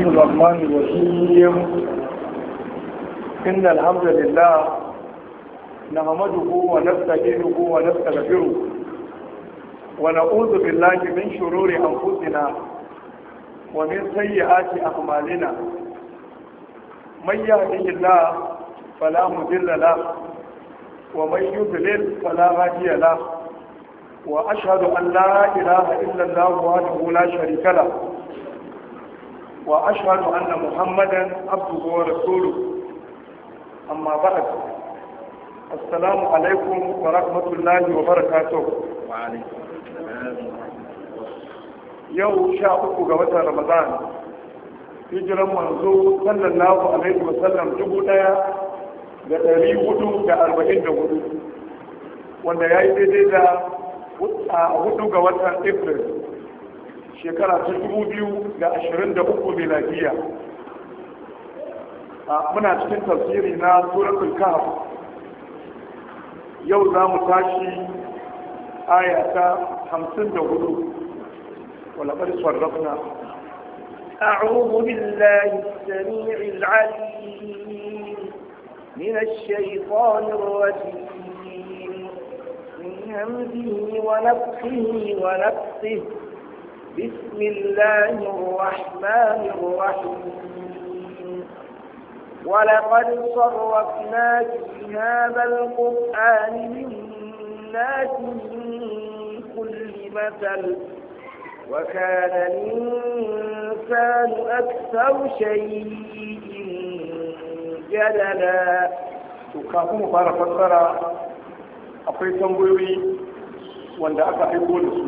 الرحمن الرحيم إن الحمد لله نحمده ونستعينه ونستغفره ونعوذ بالله من شرور أنفسنا ومن سيئات أعمالنا من يهده الله فلا مضل له ومن يضلل فلا هادي له وأشهد أن لا إله إلا الله وحده لا شريك له وأشهد أن محمدا عبده ورسوله أما بعد السلام عليكم ورحمة الله وبركاته وعليكم السلام yau sha uku ga watan ramadan hijiran manzo sallallahu alaihi wa sallam dubu daya da ɗari hudu da arba'in da hudu wanda ya yi daidai da a hudu ga watan april shekara ta dubu biyu da ashirin da uku miladiya muna cikin tafsiri na suratul kahf yau za mu tashi aya ta hamsin da hudu ولقد صرفنا أعوذ بالله السميع العليم من الشيطان الرجيم من همزه ونفخه ونفسه بسم الله الرحمن الرحيم ولقد صرفنا في هذا القرآن للناس من كل مثل وكان الإنسان أكثر شيء جدلا kafin mu fara fassara akwai tambayoyi wanda aka aiko da su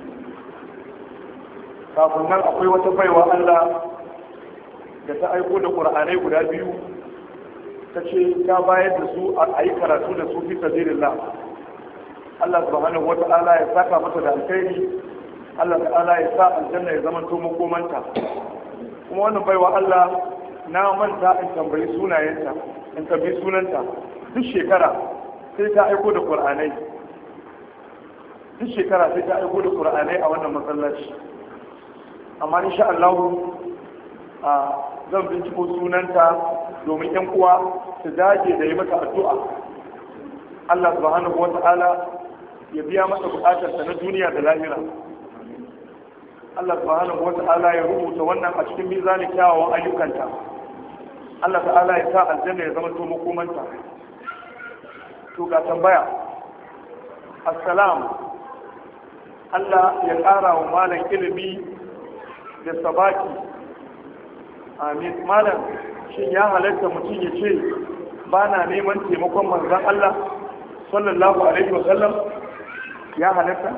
kafin nan akwai wata baiwa Allah da ta aiko da ƙur'anai guda biyu ta ce ta bayar da su a yi karatu da su fi sabilillah Allah subhanahu wa ta'ala ya saka mata da alkhairi Allah ta'ala ya sa aljanna ya zama to makomanta kuma wannan baiwa Allah na manta in tambayi sunayenta in tambayi sunanta duk shekara sai ta aiko da qur'anai duk shekara sai ta aiko da qur'anai a wannan masallaci amma insha Allah a zan binciko sunanta domin yan uwa su dage da yi mata addu'a Allah subhanahu wa ta'ala ya biya mata bukatarsa na duniya da lahira Allah subhanahu wa ta'ala ya rubuta wannan a cikin mizanin kyawawan ayyukanta Allah ta'ala ya sa aljanna ya zama to makomanta to ga tambaya assalam Allah ya ƙara wa malam ilimi da sabaki amin malam shin ya halatta mutum ya ce ba na neman taimakon manzon Allah sallallahu alaihi wa sallam ya halatta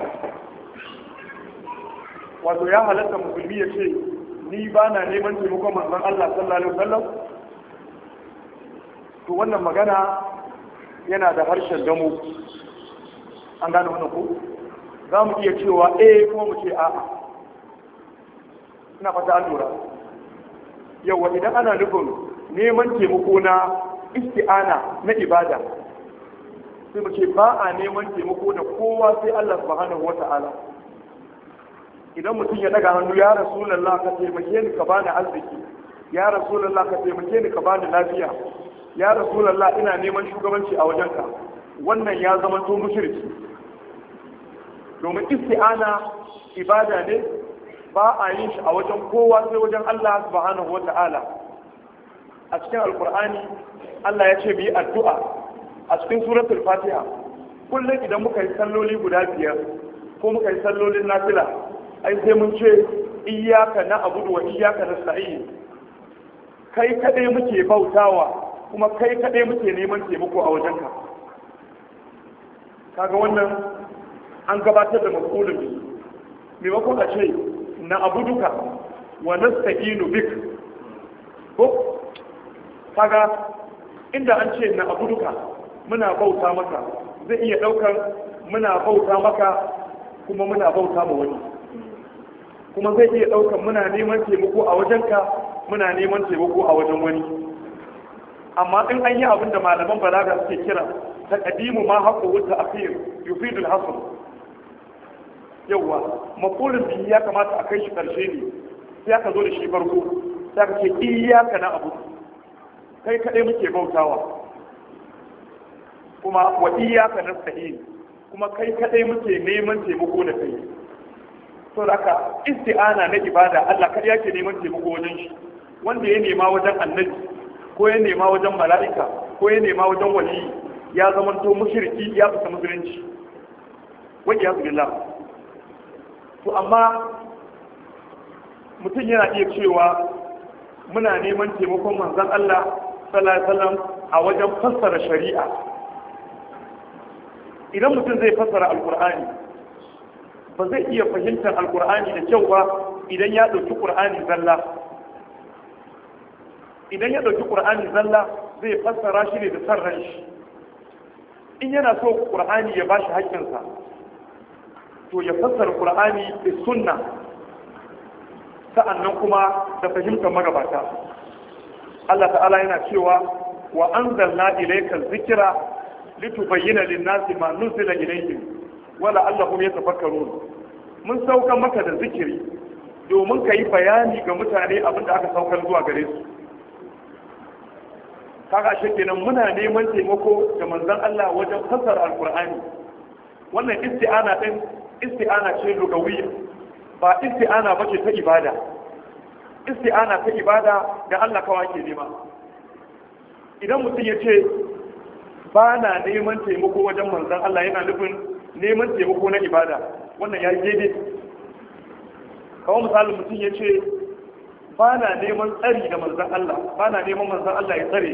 wato ya halatta musulmi ya ce ni ba na neman taimakon manzon Allah sallallahu alaihi wasallam to wannan magana yana da harshen damo an gane wannan ko za mu iya cewa eh kuma mu ce a'a ina fata an lura yawa idan ana nufin neman taimako na isti'ana na ibada sai mu ce ba a neman taimako da kowa sai Allah subhanahu wata'ala idan mutum ya daga hannu ya rasulallah ka taimake ni ka bani arziki ya rasulallah ka taimake ni ka bani lafiya ya rasulallah ina neman shugabanci a wajenka wannan ya zama to mushriki domin isti'ana ibada ne ba a yin shi a wajen kowa sai wajen Allah subhanahu wata'ala a cikin alkur'ani Allah ya ce mu yi addu'a a cikin suratul fatiha kullum idan muka yi salloli guda biyar ko muka yi sallolin nafila ai sai mun ce iyaka na abudu wa iyaka na sa'i kai kadai muke bautawa kuma kai kadai muke neman taimako a wajenka kaga wannan an gabatar da mafulun bi maimakon a ce na abuduka wa nasta'inu bik ko kaga inda an ce na abuduka muna bauta maka zai iya daukar muna bauta maka kuma muna bauta ma wani kuma zai iya ɗaukar muna neman taimako a wajenka muna neman taimako a wajen wani amma in an yi abin da malaman balaga suke kira ta kadimu ma haƙo wuta a fiye yufidul hasan yawwa maqulun bihi ya kamata a kai shi karshe ne sai aka zo da shi farko za ka ce iyaka na abu kai kaɗai muke bautawa kuma wa iyaka na sahi kuma kai kaɗai muke neman taimako da kai to da ka isti'ana na ibada Allah kada yake neman taimako wajen shi wanda ya nema wajen annabi ko ya nema wajen mala'ika ko ya nema wajen waliyi ya zama to mushriki ya fita musulunci wa ya billah to amma mutum yana iya cewa muna neman taimakon manzon Allah sallallahu alaihi wasallam a wajen fassara shari'a idan mutum zai fassara alkur'ani ba zai iya fahimtar alkur'ani da kyau ba idan ya ɗauki ƙur'ani zalla idan ya ɗauki ƙur'ani zalla zai fassara shi ne da san ran shi in yana so ƙur'ani ya bashi haƙƙinsa to ya fassara ƙur'ani da sunna sa'annan kuma da fahimtar magabata Allah ta'ala yana cewa wa anzalna ilayka dhikra litubayyana lin-nasi ma nuzila ilayhim wala allahum yatafakkarun mun saukan maka da zikiri domin ka yi bayani ga mutane abin da aka saukar zuwa gare su kaga shi kenan muna neman taimako da manzon Allah wajen fassara alqur'ani wannan isti'ana din isti'ana ce lugawiyya ba isti'ana bace ta ibada isti'ana ta ibada da Allah kawai ke nema idan mutum ya ce ba na neman taimako wajen manzon Allah yana nufin neman taimako na ibada wannan ya yi daidai kawo misalin mutum ya ce ba na neman tsari da manzan Allah ba na neman manzan Allah ya tsare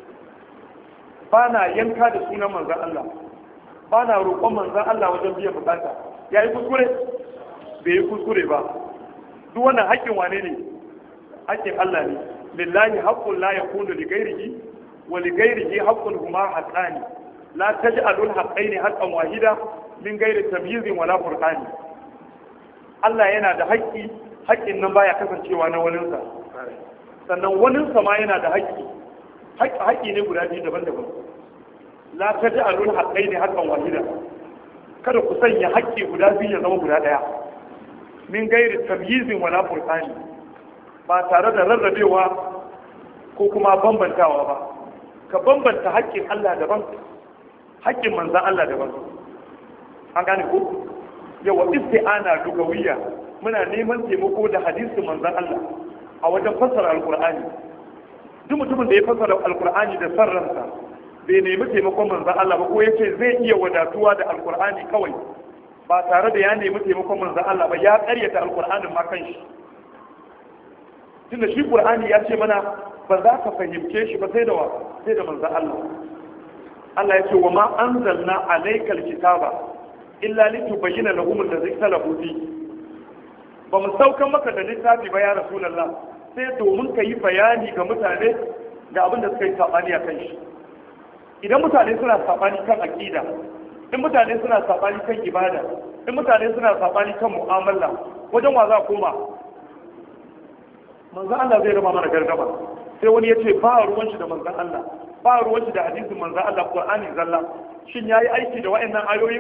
ba na yanka da sunan manzan Allah ba na roƙon manzan Allah wajen biyan bukata ya yi kuskure bai yi kuskure ba duk wannan haƙƙin wane ne haƙƙin Allah ne lillahi haqqun la yakunu li ghairihi wa li ghairihi haqqun huma haqqani la taj'alul haqqaini haqqan wahida min ghairi tamyizin wala furqani Allah yana da haƙƙi haƙƙin nan baya kasancewa na waninsa sannan waninsa ma yana da haƙƙi haƙƙi ne guda biyu daban-daban la taj'alul haqqaini haqqan wahida kada ku sanya haƙƙi guda biyu ya zama guda ɗaya min gairi tamyizin wala furqani ba tare da rarrabewa ko kuma bambantawa ba ka bambanta haƙƙin Allah daban haƙƙin manzan Allah daban an gane ko yawa isti'ana lugawiyya muna neman taimako da hadisin manzan Allah a wajen fassara alqur'ani duk mutumin da ya fassara alqur'ani da sarransa bai nemi taimakon manzan Allah ba ko yace zai iya wadatuwa da alqur'ani kawai ba tare da ya nemi taimakon manzan Allah ba ya ƙaryata alqur'anin ma kanshi tunda shi qur'ani ya ce mana ba za ka fahimce shi ba sai da wa sai da manzan Allah Allah ya ce wa ma anzalna alaykal kitaba illa litubayyana lahum allazi ikhtalafu fi ba mu saukan maka da littafi ba ya rasulullah sai domin ka yi bayani ga mutane da abin da suka yi sabani a kan shi idan mutane suna sabani kan aqida in mutane suna sabani kan ibada in mutane suna sabani kan mu'amala wajen wa za koma manzo Allah zai raba mana gargaba sai wani ya ce ba ruwan shi da manzon Allah ba ruwan shi da hadisin manzon Allah Qur'ani zalla shin yayi aiki da wa'annan ayoyin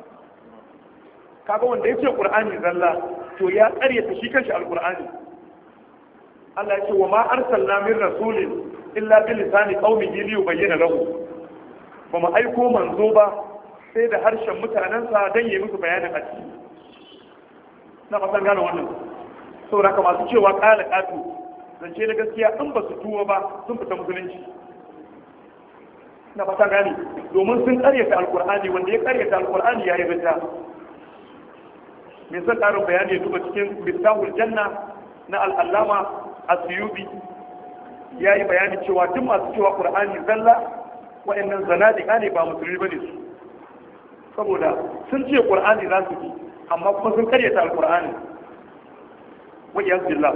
kaga wanda ya ce Qur'ani zalla to ya ƙaryata shi kanshi alqur'ani Allah ya ce wa ma arsalna min rasulin illa bi lisani qaumihi li yubayyana lahu ba mu aiko manzo ba sai da harshen mutanensa don yi musu bayanin addini na fasan gane wannan saboda haka masu cewa ƙala ƙato zance na gaskiya in ba su tuwo ba sun fita musulunci na fata gane domin sun karyata alkur'ani wanda ya karyata alkur'ani ya yi rita mai zan ƙarin bayani ya duba cikin miftahul janna na al'allama asiyubi ya yi bayani cewa duk masu cewa ƙur'ani zalla wa'annan zanadiƙa ne ba musulmi ba ne su saboda sun ce ƙur'ani za su bi amma kuma sun karyata alkur'ani wajen billah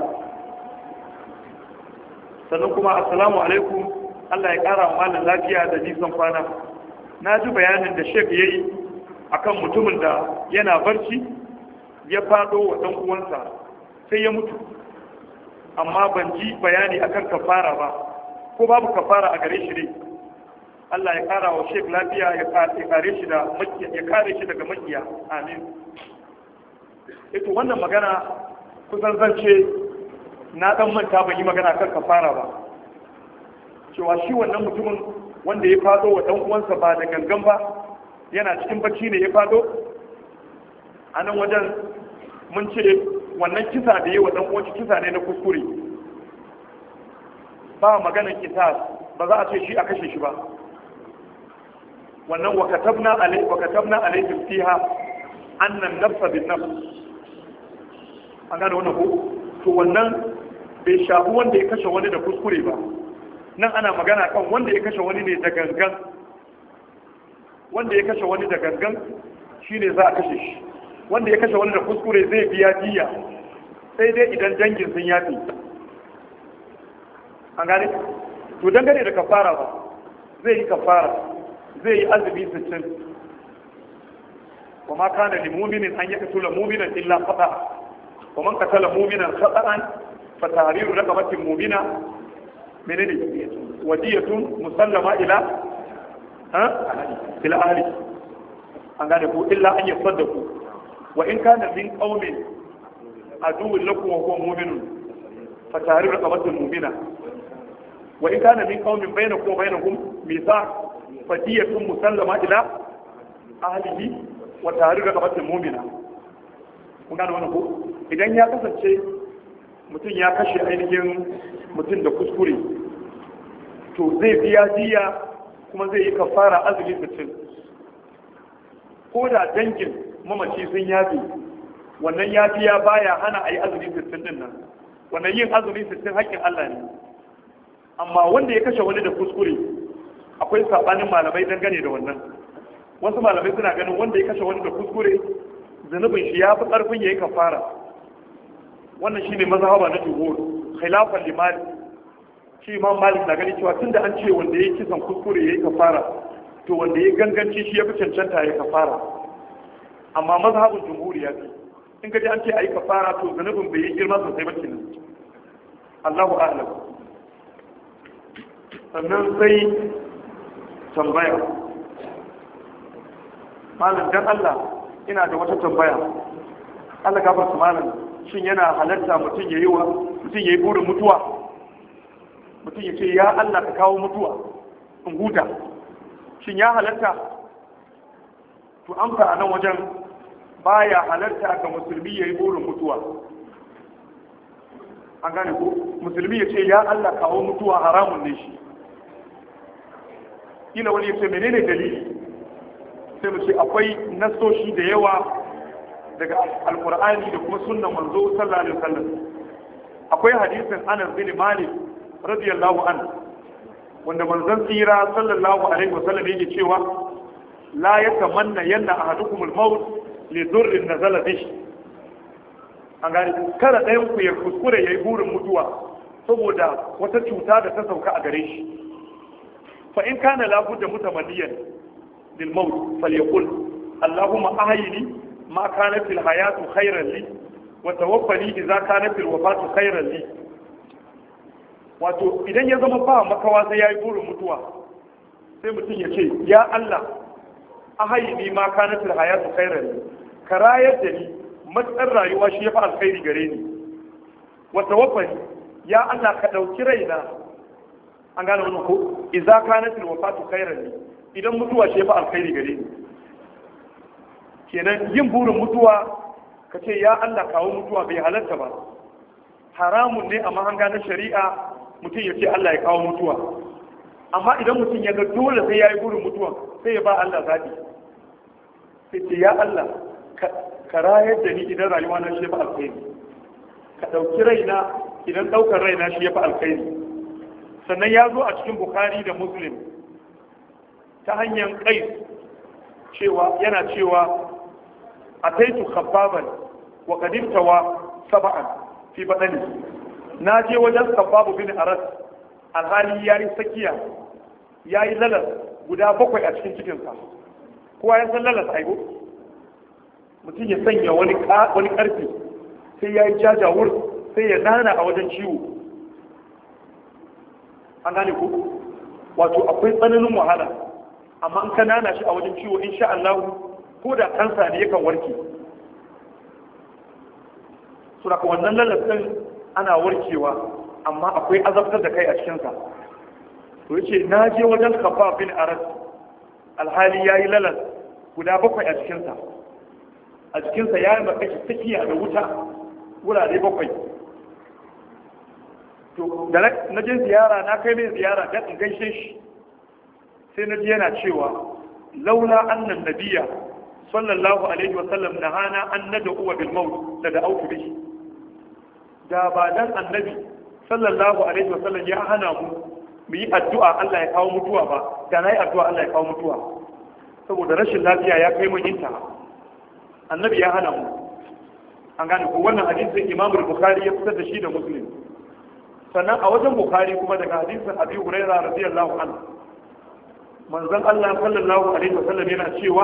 sannan kuma assalamu alaikum Allah ya ƙara malin lafiya da nisan kwana na ji bayanin da shek ya yi akan mutumin da yana barci ya faɗo wa ɗan uwansa sai ya mutu amma ban ji bayani akan kafara ba ko babu kafara a gare shi ne Allah ya ƙara wa shek lafiya ya kare shi da ya kare shi daga makiya amin ito wannan magana kusan zance na dan manta ban yi magana kan kafara ba cewa shi wannan mutumin wanda ya fado wa dan uwansa ba da gangan ba yana cikin bacci ne ya fado a nan wajen mun ce wannan kisa da yi wa dan uwanci kisa ne na kuskure ba maganar kisa ba za a ce shi a kashe shi ba wannan wa katabna alai wa katabna alaihim fiha annan nafsa bin nafs an gane wannan ko to wannan bai shafi wanda ya kashe wani da kuskure ba nan ana magana kan wanda ya kashe wani ne da gangan wanda ya kashe wani da gangan shine za a kashe shi wanda ya kashe wani da kuskure zai biya diya sai dai idan dangin sun yafi an gane to dangane da kafara ba zai yi kafara zai yi azumi sittin wa ma kana li mu'minin an yaqtula mu'minan illa khata wa man qatala mu'minan khata'an fa tahriru raqabatin mu'mina menene wadiyatun musallama ila ha ila ahli an gane ko illa an yasaddaku wa in kana min qaumin aduwwun lakum wa huwa mu'minun fa tahriru raqabatin mu'mina wa in kana min qaumin bainakum wa bainahum mithaq fadiyatun musallama ila ahlihi wa tahriru raqabatin mu'mina kun gane wannan ko idan ya kasance mutum ya kashe ainihin mutum da kuskure to zai biya diya kuma zai yi kafara azumi mutum ko da dangin mamaci sun yafi wannan yafiya baya hana a yi azumi sittin din nan wannan yin azumi sittin haƙƙin Allah ne amma wanda ya kashe wani da kuskure akwai sabanin malamai dangane da wannan wasu malamai suna ganin wanda ya kashe wani da kuskure zunubin shi ya fi ƙarfin ya yi kafara wannan shine mazhaba na jumhur khilafan li malik shi imam malik na gani cewa tunda an ce wanda yayi kisan kuskure yayi kafara to wanda yayi ganganci shi ya fi cancanta yayi kafara amma mazhabin jumhur ya ce in ka ji an ce ayi kafara to zanubin bai yi girma sosai ba kenan Allahu a'lam sannan sai tambaya malam dan Allah ina da wata tambaya Allah gafarta malam shin yana halarta mutum ya yi wa mutum ya yi burin mutuwa mutum ya ce ya Allah ka kawo mutuwa in huta shin ya halarta to amsa a nan wajen baya halarta ga musulmi ya yi burin mutuwa an gane ko musulmi ya ce ya Allah kawo mutuwa haramun ne shi ina wani ya ce menene dalili sai mu ce akwai nasoshi da yawa daga alkur'ani da kuma sunnan manzo sallallahu alaihi wasallam akwai hadisin Anas bin Malik radiyallahu anhu wanda manzon tsira sallallahu alaihi wasallam yake cewa la yatamanna yanna ahadukum al-maut li dhurrin nazala bihi an gani kada ɗayan ku ya kuskure yayi burin mutuwa saboda wata cuta da ta sauka a gare shi fa in kana la budda mutamanniyan lil maut falyaqul allahumma ahyini ما كانت الحياة خيرا لي وتوفني إذا كانت الوفاة خيرا لي wato idan ya zama ba makawa sai ya yi burin mutuwa sai mutum ya ce ya Allah a hayi ni ma kanatul hayatu khairan li ka rayar da ni matsar rayuwa shi ya fi alkhairi gare ni wa tawaffani ya Allah ka dauki raina an gane wannan ko idza kanatul wafatu khairan li idan mutuwa shi ya fi alkhairi gare ni kenan yin burin mutuwa ka ce ya Allah kawo mutuwa bai halatta ba haramun ne a mahanga na shari'a mutum ya ce Allah ya kawo mutuwa amma idan mutum ya ga dole sai ya yi burin mutuwa sai ya ba Allah zaɓi sai ce ya Allah ka rayar da ni idan rayuwa na shi ya fi alkhairi ka ɗauki raina idan ɗaukar raina shi ya fi alkhairi sannan ya zo a cikin bukari da muslim ta hanyar kai cewa yana cewa ataitu khabbaban wa qadimtawa sab'an fi badani na je wajen khabbabu bin aras alhali yayi sakiya yayi lalas guda bakwai a cikin cikinsa kowa ya san lalas aigo mutum ya sanya wani wani karfi sai yayi jajawur sai ya nana a wajen ciwo an gane ku wato akwai tsananin wahala amma in ka nana shi a wajen ciwo insha Allah ko da kansa ne yakan warke suna ka wannan lalasin ana warkewa amma akwai azabtar da kai a cikinsa to yace na je wajen kafa bin aras alhali yayi lalas guda bakwai a cikinsa a cikinsa ya yi makashi tsakiya da wuta wurare bakwai to da na je ziyara na kai mai ziyara don in gaishe shi sai na ji yana cewa laula annan nabiya sallallahu alaihi wa sallam nahana an nada uwa bil maut da da autu bihi da ba dan annabi sallallahu alaihi wa sallam ya hana mu mu yi addu'a Allah ya kawo mutuwa ba da na yi addu'a Allah ya kawo mutuwa saboda rashin lafiya ya kai mun inta annabi ya hana mu an gane ko wannan hadisin Imam Bukhari ya fitar da shi da Muslim sannan a wajen Bukhari kuma daga hadisin Abi Hurairah radiyallahu anhu manzon Allah sallallahu alaihi wa sallam yana cewa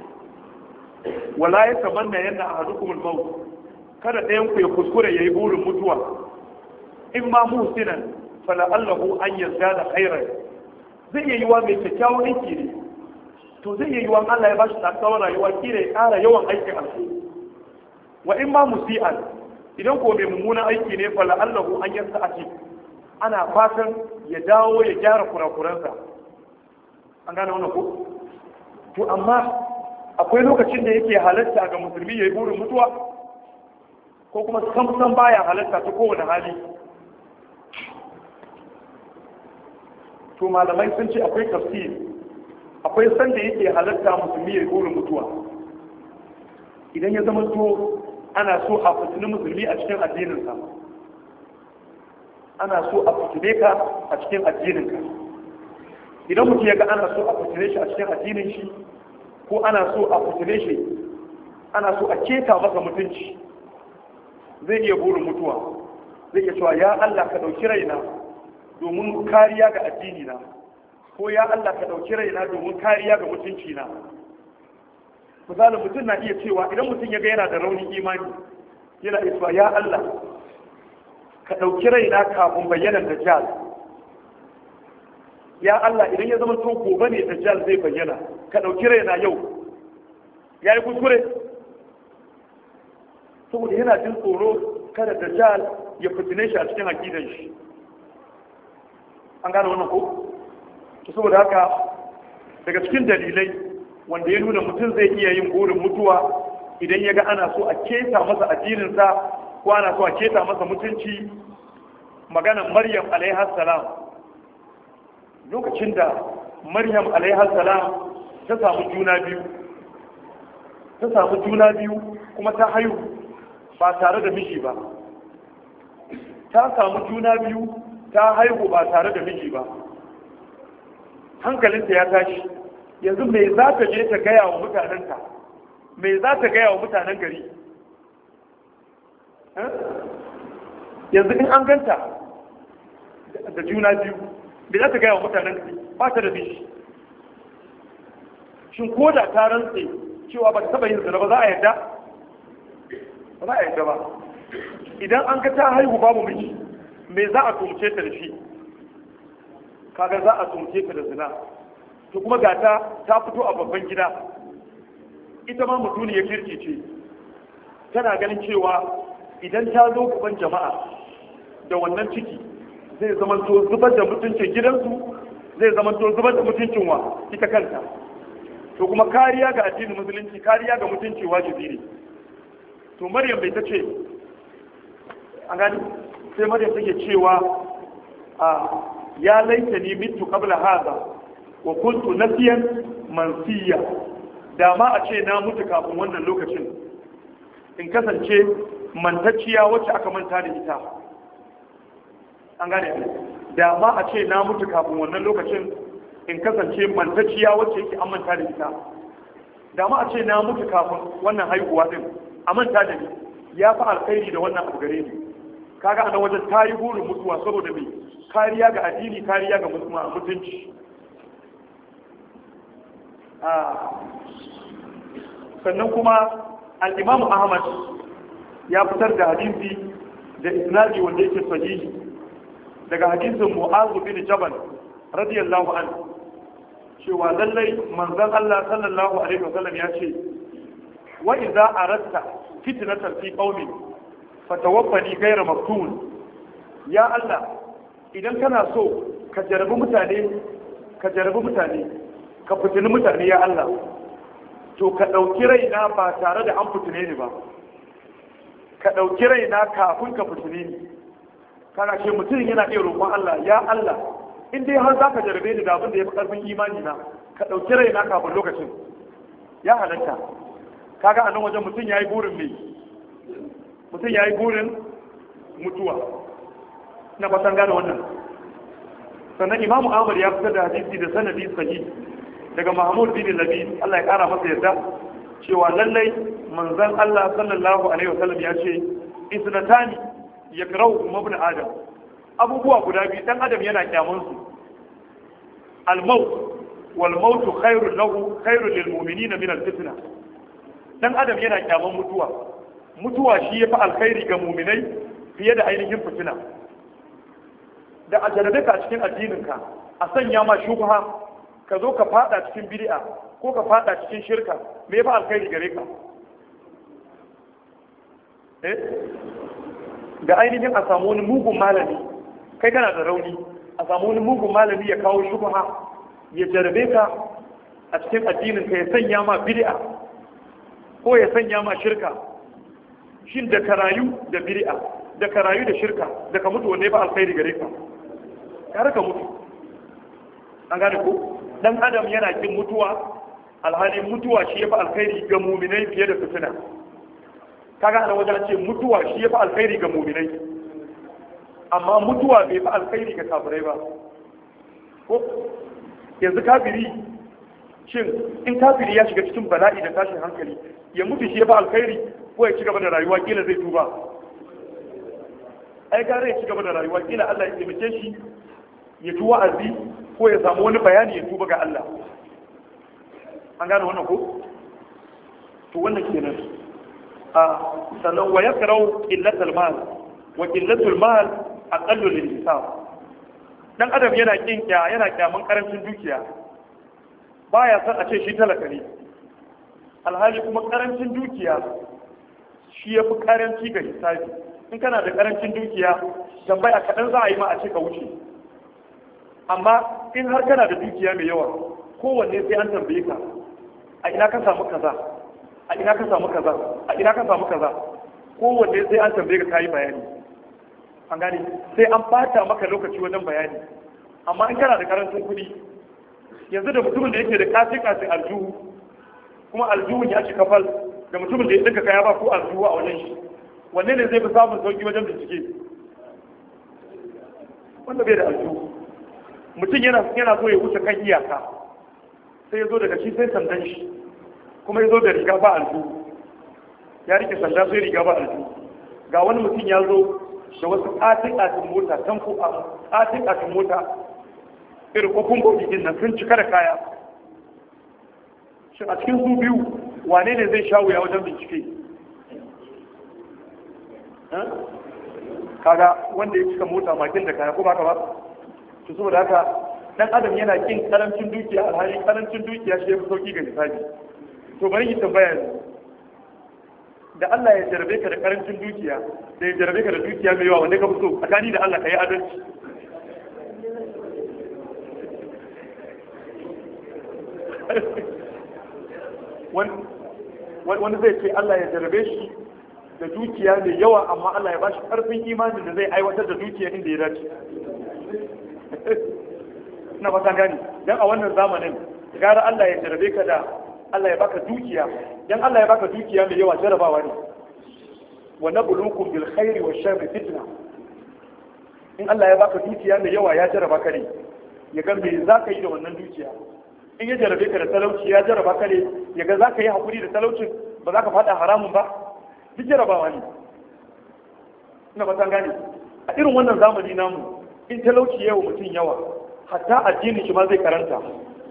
wala yatamanna yanna ahadukum al-maut kada ɗayan ku ya kuskure yayi burin mutuwa in ma muhsinan fala'allahu an yarda da khairan zai iya yiwa mai kyakkyawan aiki ne to zai iya yiwa Allah ya bashi tsawon rayuwa kila ya ƙara yawan aikin alheri wa in ma musi'an idan ko mai mummunan aiki ne fala'allahu an yarda a ce ana fatan ya dawo ya gyara kurakuransa an gane wannan ko to amma akwai lokacin da yake halatta ga musulmi ya yi burin mutuwa ko kuma samsan baya halatta ta kowane hali to malamai sun ce akwai tafsir akwai sanda yake halatta musulmi ya burin mutuwa idan ya zama to ana so a fitini musulmi a cikin addininsa ana so a fitine ka a cikin addininka idan mutum ya ga ana so a fitine shi a cikin addinin shi ko ana so a fitine shi ana so a keta masa mutunci zai iya burin mutuwa zai iya cewa ya Allah ka ɗauki raina domin kariya ga addini na ko ya Allah ka ɗauki raina domin kariya ga mutunci na misali mutum na iya cewa idan mutum ya ga yana da raunin imani yana iya cewa ya Allah ka ɗauki raina kafin bayyanar dajjal ya Allah idan ya zama to gobe ne dajjal zai bayyana ka ɗauki raina yau ya yi kuskure saboda yana jin tsoro kada dajjal ya fitine shi a cikin aqidan shi an gane wannan ko to saboda haka daga cikin dalilai wanda ya nuna mutum zai iya yin burin mutuwa idan ya ga ana so a keta masa addininsa ko ana so a keta masa mutunci maganan maryam alaihi salam lokacin da maryam alaihi salam ta samu juna biyu ta samu juna biyu kuma ta haihu ba tare da miji ba ta samu juna biyu ta haihu ba tare da miji ba hankalinta ya tashi yanzu me za ta je ta gaya wa mutanenta me za ta gaya wa mutanen gari yanzu in an ganta da juna biyu me za ta gaya wa mutanen gari ba ta da miji shin ko da ta rantse cewa ba ta taba yin zina ba za a yarda ba za a yarda ba idan an ga ta haihu babu miji me za a tumce ta da shi kaga za a tumce ta da zina to kuma ga ta ta fito a babban gida ita ma mutuni ya kirki ce tana ganin cewa idan ta zo gaban jama'a da wannan ciki zai zama to zubar da mutuncin gidansu zai zama to zubar da mutuncin wa ita kanta to kuma kariya ga addinin musulunci kariya ga mutunci wajibi ne to maryam bai ta ce an gani sai maryam take cewa a ya laita ni mitu qabla hadha wa kuntu nasiyan mansiya da ma a ce na mutu kafin wannan lokacin in kasance mantacciya wacce aka manta da ita an gane da ma a ce na mutu kafin wannan lokacin in kasance mantacciya wacce yake an manta da ita da ma a ce na mutu kafin wannan haihuwa din a manta da ni ya fi alkhairi da wannan abu gare ni kaga anan wajen ta yi burin mutuwa saboda mai kariya ga addini kariya ga mutunci sannan kuma al'imamu ahmad ya fitar da hadisi da isnadi wanda yake sahihi daga hadisin mu'azu bin jabal radiyallahu anhu cewa lallai manzon Allah sallallahu alaihi wasallam ya ce wa idza aratta fitnatan fi qaumin fatawaffani ghayra maftun ya Allah idan kana so ka jarabi mutane ka jarabi mutane ka fitini mutane ya Allah to ka ɗauki raina ba tare da an fitine ni ba ka ɗauki raina kafin ka fitine ni kana ce mutum yana iya roƙon Allah ya Allah in dai har zaka jarabe ni da abin da ya fi ƙarfin imani na ka ɗauki raina kafin lokacin ya halatta kaga a nan wajen mutum ya yi burin mai mutum ya yi burin mutuwa na fatan gane wannan sannan imamu ahmad ya fitar da hadisi da sanadi sahih daga mahmud bin labi Allah ya kara masa yarda cewa lallai manzon Allah sallallahu alaihi wasallam ya ce isnatani yakrau mabni adam abubuwa guda biyu dan adam yana kyamun su al-maut wal maut khairun lahu khairun lil mu'minina min al-fitna dan adam yana kyamun mutuwa mutuwa shi yafi alkhairi ga mu'minai fiye da ainihin fitina da a jarabe ka cikin addininka a sanya ma shubha ka zo ka fada cikin bid'a ko ka fada cikin shirka me yafi alkhairi gare ka eh da ainihin a samu wani mugun malami kai kana da rauni a samu wani mugun malami ya kawo shubha ya jarabe ka a cikin addinin ka ya sanya ma bid'a ko ya sanya ma shirka shin da ka rayu da bid'a da ka rayu da shirka da ka mutu wanne ba alkhairi gare ka kar ka mutu an gane ko dan adam yana kin mutuwa alhali mutuwa shi yafi alkhairi ga muminai fiye da fitina kaga ana wajen ce mutuwa shi yafi alkhairi ga muminai amma mutuwa bai fi alkhairi ga kafirai ba ko yanzu kafiri shin in kafiri ya shiga cikin bala'i da tashin hankali ya mutu shi yafi alkhairi ko ya ci gaba da rayuwa kila zai tuba ai gare ya ci gaba da rayuwa kila Allah ya taimake shi ya ji wa'azi ko ya samu wani bayani ya tuba ga Allah an gane wannan ko to wannan kenan a sannan wa yakrau illatul mal wa illatul mal aqallu lil hisab dan adam yana kin kya yana kyaman karancin dukiya baya san a ce shi talaka ne alhali kuma karancin dukiya shi yafi karanci ga hisabi in kana da karancin dukiya tambaya kaɗan za a yi ma a ce ka wuce amma in har kana da dukiya mai yawa kowanne sai an tambaye ka a ina ka samu kaza a ina ka samu kaza a ina ka samu kaza kowanne sai an tambaye ka kayi bayani an gane sai an bata maka lokaci wajen bayani amma in kana da karancin kuɗi yanzu da mutumin da yake da kasi kasi aljuhu kuma aljuhun ya ci kafal da mutumin da ya dinka kaya ba ko aljuhu a wajen shi wanne ne zai fi samun sauki wajen bincike wanda bai da aljuhu mutum yana yana so ya wuce kan iyaka sai ya zo daga shi sai sandan shi kuma ya zo da riga ba aljuhu ya rike sanda sai riga ba aljuhu ga wani mutum ya zo da wasu ƙatin ƙatin mota tanko a ƙatin ƙatin mota irin kofin bauɗi din nan sun cika da kaya shi a cikin su biyu wane ne zai sha wuya wajen bincike kaga wanda ya cika mota makin da kaya ko ba ka ba to saboda haka dan adam yana kin karancin dukiya alhali karancin dukiya shi yafi sauki ga misali to bari ki tambaya da Allah ya jarabe ka da karancin dukiya da ya jarabe ka da dukiya mai yawa wanda ka fito tsakani da Allah ka yi adalci wani zai ce Allah ya jarabe shi da dukiya mai yawa amma Allah ya ba shi karfin imanin da zai aiwatar da dukiya inda ya dace na fata gani dan a wannan zamanin gara Allah ya jarabe ka da Allah ya baka dukiya dan Allah ya baka dukiya mai yawa jarabawa ne wa nabluukum bil khairi wash sharri fitna in Allah ya baka dukiya mai yawa ya jaraba ka ne ya ga me zaka yi da wannan dukiya in ya jarabe ka da talauci ya jaraba ka ne ya ga zaka yi hakuri da talaucin ba za ka fada haramun ba duk jarabawa ne ina fata gani a irin wannan zamani namu in talauci yawa mutum yawa hatta addinin shi ma zai karanta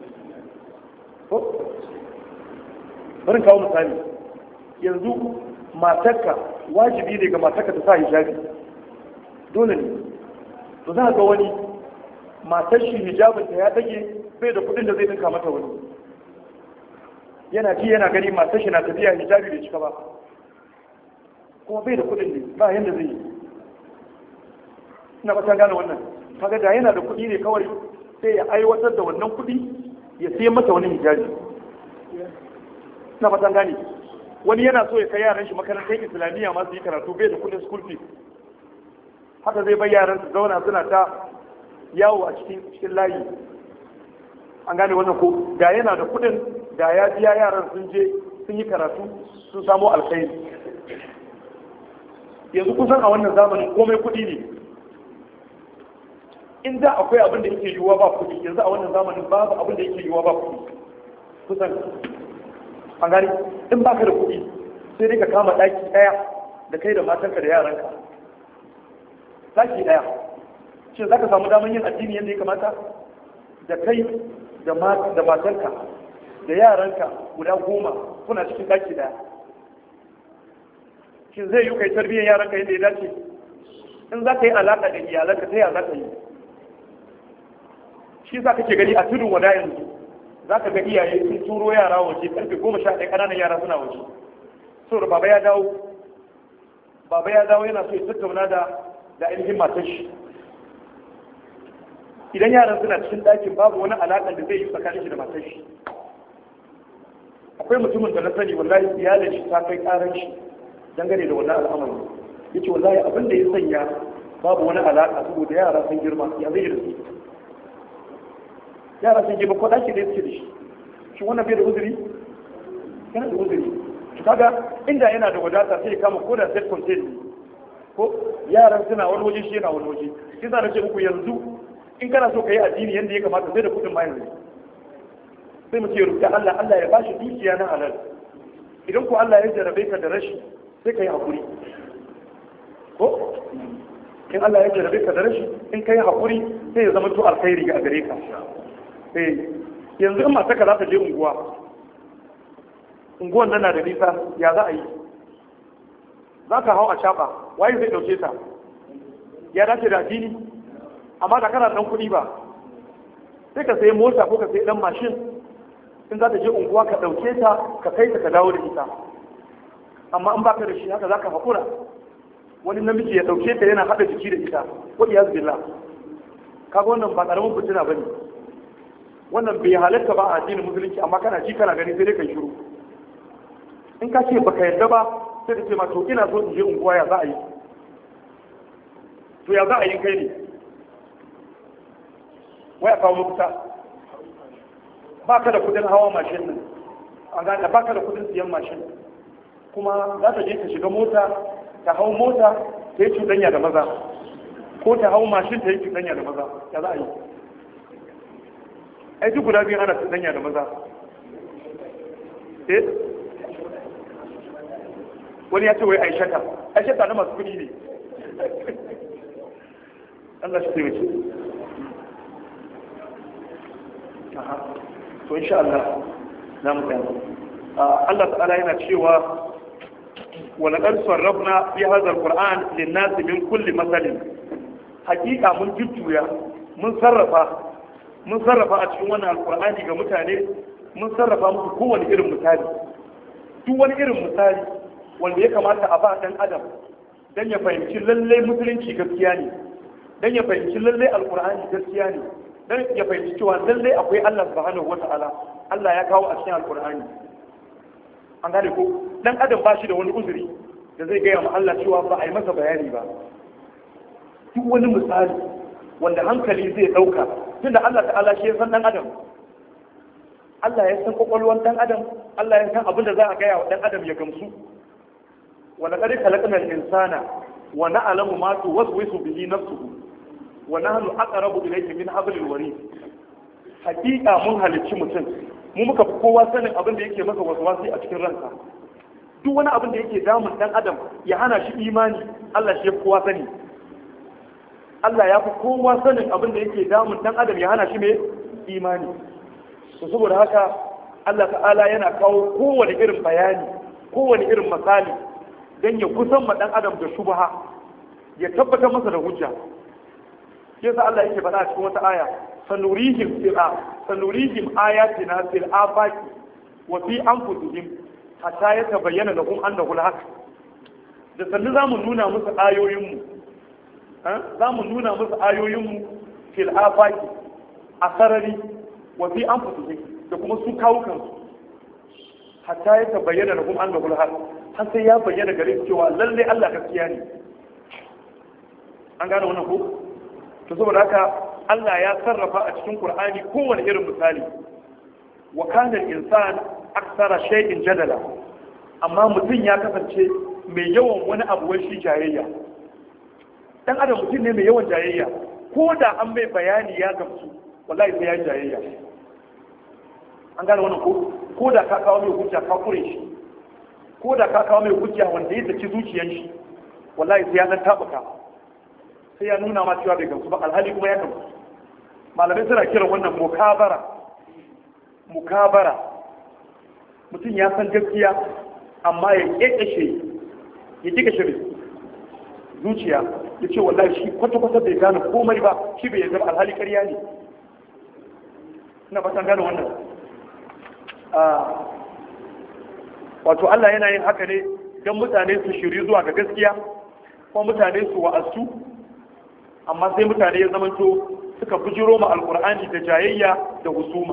barin kawo misali yanzu matarka wajibi ne ga matarka ta sa hijabi dole ne to za ga wani matar shi hijabin ta ya dage bai da kudin da zai dinka mata wani yana ji yana gani matar shi na tafiya hijabi bai cika ba kuma bai da kudin ne ba yanda zai yi ina ba ta gane wannan kaga da yana da kuɗi ne kawai sai ya aiwatar da wannan kuɗi ya siya mata wani hijabi ina ba ta gane wani yana so ya kai yaran shi makarantar islamiyya ma su yi karatu bai da kuɗin school fees haka zai bai yaran su zauna suna ta yawo a cikin cikin layi an gane wannan ko da yana da kuɗin da ya biya yaran sun je sun yi karatu sun samo alkhairi yanzu kusan a wannan zamanin komai kuɗi ne in da akwai abin da yake yiwuwa ba kuɗi yanzu a wannan zamanin babu abin da yake yiwuwa ba kuɗi kusan an gani in baka da kuɗi sai dai ka kama ɗaki ɗaya da kai da matanka da yaranka ɗaki ɗaya shin za ka samu damar yin addini yadda ya kamata da kai da matanka da yaranka guda goma kuna cikin ɗaki ɗaya shin zai yi kai tarbiyyar yaranka yadda ya dace in za ka yi alaƙa da iyalanka ta yaya za ka yi shi za ka ke gani a tudun wada yanzu za ka ga iyaye sun turo yara waje karfe goma sha ɗaya ƙananan yara suna waje saboda baba ya dawo baba ya dawo yana so ya tattauna da da ainihin matar shi idan yaran suna cikin ɗakin babu wani alaƙa da zai yi tsakanin shi da matar shi akwai mutumin da na sani wallahi iyalin shi ta kai ƙaran shi dangane da wannan al'amari yace wallahi abin da ya sanya babu wani alaƙa saboda yara sun girma ya zai da su yara sun girma ko ɗaki da suke da shi shi wannan bai da uzuri yana da uzuri to kaga inda yana da wadata sai ya kama ko da set contain ko yaran suna wani waje shi yana wani waje shi sa na ce muku yanzu in kana so ka yi addini yadda ya kamata sai da kuɗin ma yanzu sai mu ce rubuta Allah Allah ya bashi dukiya na halal idan ko Allah ya jarabe ka da rashi sai ka yi haƙuri ko in Allah ya jarabe ka da rashi in ka yi haƙuri sai ya zama to alkhairi ga gare ka eh yanzu in mata ka za ta je unguwa unguwan nan na da nisa ya za a yi za ka hau a shafa waye zai ɗauke ta ya dace da addini amma da kana ɗan kuɗi ba sai ka sayi mota ko ka sayi ɗan mashin in za ta je unguwa ka ɗauke ta ka kai ta ka dawo da ita amma in baka da shi haka za ka haƙura wani namiji ya ɗauke ta yana haɗa jiki da ita ko iya zubilla kaga wannan ba ƙaramin fitina ba ne wannan bai halatta ba a addinin musulunci amma kana ji kana gani sai dai kai shiru in ka ce baka yarda ba sai da ce ma to ina so in je unguwa ya za a yi to ya za a yi kai ne waya kawo mafita ba ka da kudin hawa mashin nan an gane ba ka da kudin siyan mashin kuma za ta je ta shiga mota ta hau mota ta yi cuɗanya da maza ko ta hau mashin ta yi cuɗanya da maza ya za a yi ai duk guda biyu ana cuɗanya da maza eh wani ya ce wai aishata aishata na masu kudi ne Allah shi taimake to insha Allah na mu tsaya Allah ta'ala yana cewa wa laqad sarrafna fi hadha alquran lin-nas min kulli masalin hakika mun jujjuya mun sarrafa mun sarrafa a cikin wannan alqur'ani ga mutane mun sarrafa musu kowane irin misali duk wani irin misali wanda ya kamata a ba dan adam dan ya fahimci lalle musulunci gaskiya ne dan ya fahimci lalle alqur'ani gaskiya ne dan ya fahimci cewa lalle akwai Allah subhanahu wata'ala Allah ya kawo a cikin alqur'ani an gane ko dan adam ba shi da wani uzuri da zai gaya ma Allah cewa ba a yi masa bayani ba duk wani misali wanda hankali zai dauka tunda Allah ta'ala shi ya san dan adam Allah ya san kwakwalwar dan adam Allah ya san abin da za a gaya wa dan adam ya gamsu wa laqad khalaqna al-insana wa na'lamu ma tuwaswisu bihi nafsuhu wa nahnu aqrabu ilayhi min hablil warid hakika mun halicci mutum mu muka fi kowa sanin abin da yake masa waswasi a cikin ransa duk wani abin da yake damun dan adam ya hana shi imani Allah shi ya fi kowa sani Allah ya fi kowa sanin abin da yake damun dan adam ya hana shi mai imani to saboda haka Allah ta'ala yana kawo kowane irin bayani kowane irin misali don ya kusan ma dan adam da shubha ya tabbatar masa da hujja yasa Allah yake faɗa a cikin wata aya sanurihim fil sanurihim ayatina fil afaqi wa fi anfusihim hatta yatabayyana lahum annahu al-haq da sannu zamu nuna musu ayoyin mu za mu nuna musu ayoyinmu fil afaki a sarari wa fi anfusihim da kuma su kawo kansu hatta ya tabayyana da kuma an gabul har har sai ya bayyana gare su cewa lalle Allah gaskiya ne an gane wannan ko to saboda haka Allah ya sarrafa a cikin Qur'ani kowane irin misali wa kana al-insan aksara shay'in jadala amma mutum ya kasance mai yawan wani abu wai shi jayayya dan adam mutum ne mai yawan jayayya ko da an mai bayani ya gamsu wallahi sai ya yi jayayya an gane wannan ko ko da ka kawo mai hujja ka kure shi ko da ka kawo mai hujja wanda ya saki zuciyar shi wallahi sai ya dan tabuka sai ya nuna ma cewa bai gamsu ba alhali kuma ya gamsu malamai suna kiran wannan mukabara mukabara mutum ya san gaskiya amma ya kekeshe ya kekeshe zuciya ya ce wallahi shi kwata-kwata bai gane komai ba shi bai yarda alhali ƙarya ne ina fatan gane wannan wato Allah yana yin haka ne don mutane su shiri zuwa ga gaskiya ko mutane su wa'azu amma sai mutane ya zamanto suka bujiro ma alkur'ani da jayayya da husuma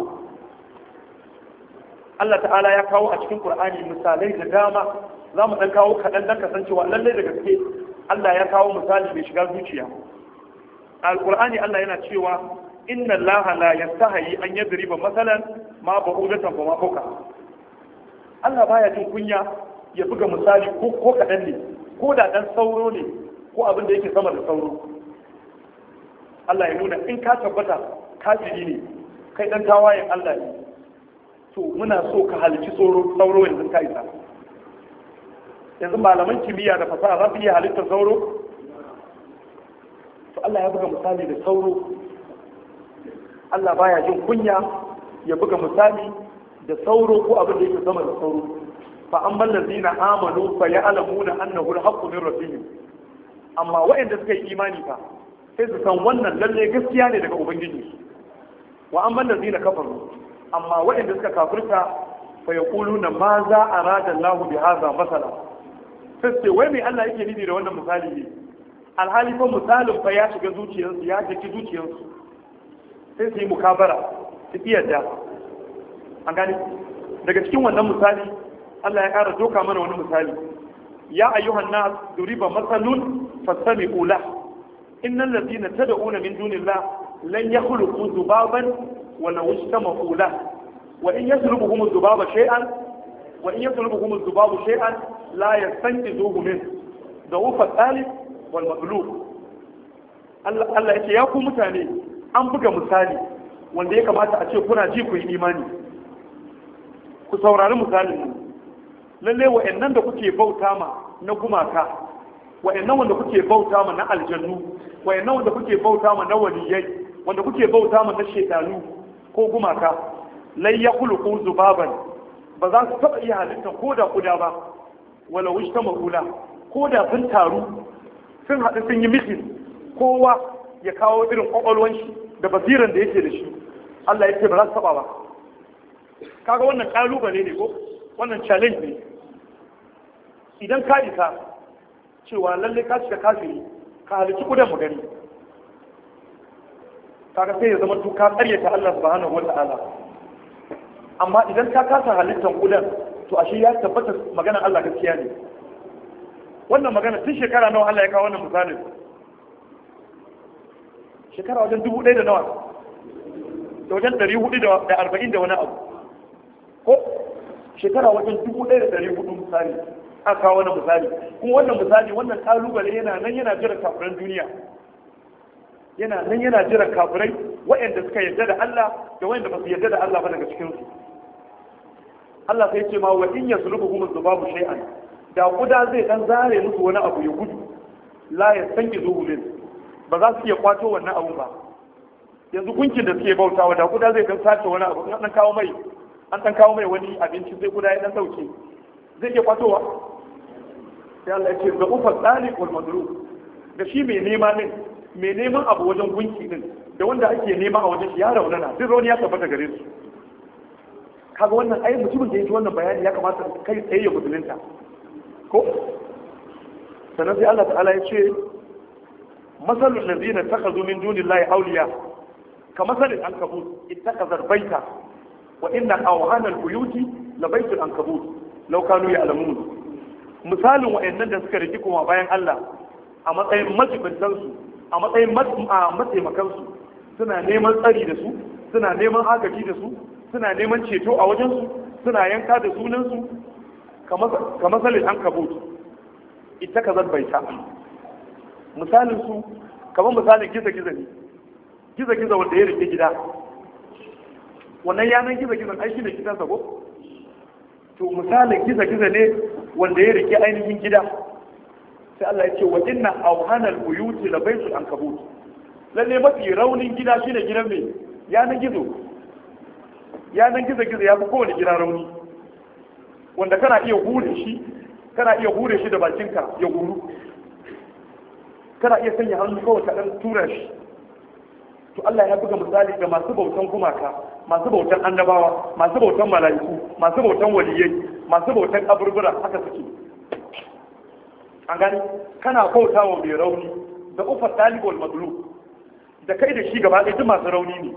Allah ta'ala ya kawo a cikin qur'ani misalai da dama za mu dan kawo kaɗan dan kasancewa lallai da gaske Allah ya kawo misali mai shiga zuciya alkur'ani Allah yana cewa inna allaha la yastahi an yadriba masalan ma ba'udatan fa ma fawqa Allah baya jin kunya ya buga misali ko ko kadan ne ko da dan sauro ne ko abin da yake sama da sauro Allah ya nuna in ka tabbata kafiri ne kai dan tawayen Allah ne to muna so ka halici sauro sauro yanzu ka isa yanzu malaman kimiyya da fasaha za su iya halittar sauro to Allah ya buga misali da sauro Allah baya jin kunya ya buga misali da sauro ko abin da yake sama da sauro fa amman ladina amanu fa ya'lamuna annahu al-haqqu min rabbihim amma waɗanda suka yi imani fa sai su san wannan lalle gaskiya ne daga ubangiji wa amman ladina kafaru amma waɗanda suka kafirta fa yaquluna ma za arada Allahu bi hadha masala sai sai wai me Allah yake nufi da wannan misali ne alhali fa misalin fa ya shiga zuciyarsu ya jiki zuciyarsu sai su yi mukabara su iya da an gani daga cikin wannan misali Allah ya ƙara doka mana wani misali ya ayyuhan nas duriba masalun fastami'u lah innal ladina tad'una min dunillah lan yakhluqu dhubaban wa law istama'u lah wa in yaslubuhum dhubaba shay'an wa in yaslubuhum dhubabu shay'an la yastanqidhuhu min dawfa talib wal maglub Allah Allah yake ya ku mutane an buga misali wanda ya kamata a ce kuna ji ku yi imani ku saurari misalin mu lalle wa'annan da kuke bauta ma na gumaka wa'annan wanda kuke bauta ma na aljannu wa'annan wanda kuke bauta ma na waliyai wanda kuke bauta ma na shedanu ko gumaka lai ya khuluqu zubaban ba za su taba iya halitta ko da kuda ba wala wishta mahula ko da sun taru sun haɗu sun yi mitin kowa ya kawo irin kwakwalwan shi da basiran da yake da shi Allah ya ce ba za su taba ba kaga wannan kalubale ne ko wannan challenge ne idan ka isa cewa lalle ka shiga kafiri ka halici kudan mu gani kaga sai ya zama to ka karyata Allah subhanahu wata'ala amma idan ka kasa halittar kudan to ashe ya tabbata maganar Allah gaskiya ne wannan magana tun shekara nawa Allah ya kawo wannan misalin shekara wajen dubu ɗaya da nawa da wajen ɗari hudu da arba'in da wani abu ko shekara wajen dubu ɗaya da ɗari hudu misali a kawo wani misali kuma wannan misali wannan kalubale yana nan yana jira kafiran duniya yana nan yana jira kafirai waɗanda suka yarda da Allah da waɗanda ba su yarda da Allah ba daga cikin su Allah sai ce ma wa in yaslubuhum dhubabu shay'an da kuda zai dan zare musu wani abu ya gudu la yastanki zuhulin ba za su iya kwato wannan abun ba yanzu gunkin da suke bautawa da kuda zai dan sace wani abu an dan kawo mai an dan kawo mai wani abinci sai kuda ya dan dauke zai iya kwatowa sai Allah ya ce da ufa tsali wal madru da shi mai nema din mai neman abu wajen gunki din da wanda ake nema a wajen shi ya raunana duk rauni ya tabbata gare su kaga wannan ai mutumin da ya ji wannan bayani ya kamata kai tsaye ya musulunta ko sannan sai Allah ta'ala ya ce masalul ladina takhazu min dunillahi awliya ka masalil ankabut ittakhazat baita wa inna awhana albuyuti la baitul ankabut law kanu ya'lamun misalin wa'annan da suka riki kuma bayan Allah a matsayin majibintan su a matsayin mataimakan su suna neman tsari da su suna neman agaji da su suna neman ceto a wajen su suna yanka da sunan su ka masalin ankabut ittakhazat baita misalin su kamar misalin giza-giza ne giza-giza wanda ya rike gida wannan yanar giza-giza ai shi ne gidansa ko to misalin giza-giza ne wanda ya rike ainihin gida sai Allah ya ce wa inna awhanal buyuti la baytul ankabut lalle mafi raunin gida shine gidan mai yanar gizo yanar giza-giza ya fi kowane gida rauni wanda kana iya hure shi kana iya hure shi da bakinka ya huru kana iya sanya hannu kawai ka dan tura shi to Allah ya buga misali ga masu bautan gumaka masu bautan annabawa masu bautan mala'iku masu bautan waliyai masu bautan kaburbura haka suke an gani kana bautawa mai rauni da ufar talibul maglu da kai da shi gaba ɗaya duk masu rauni ne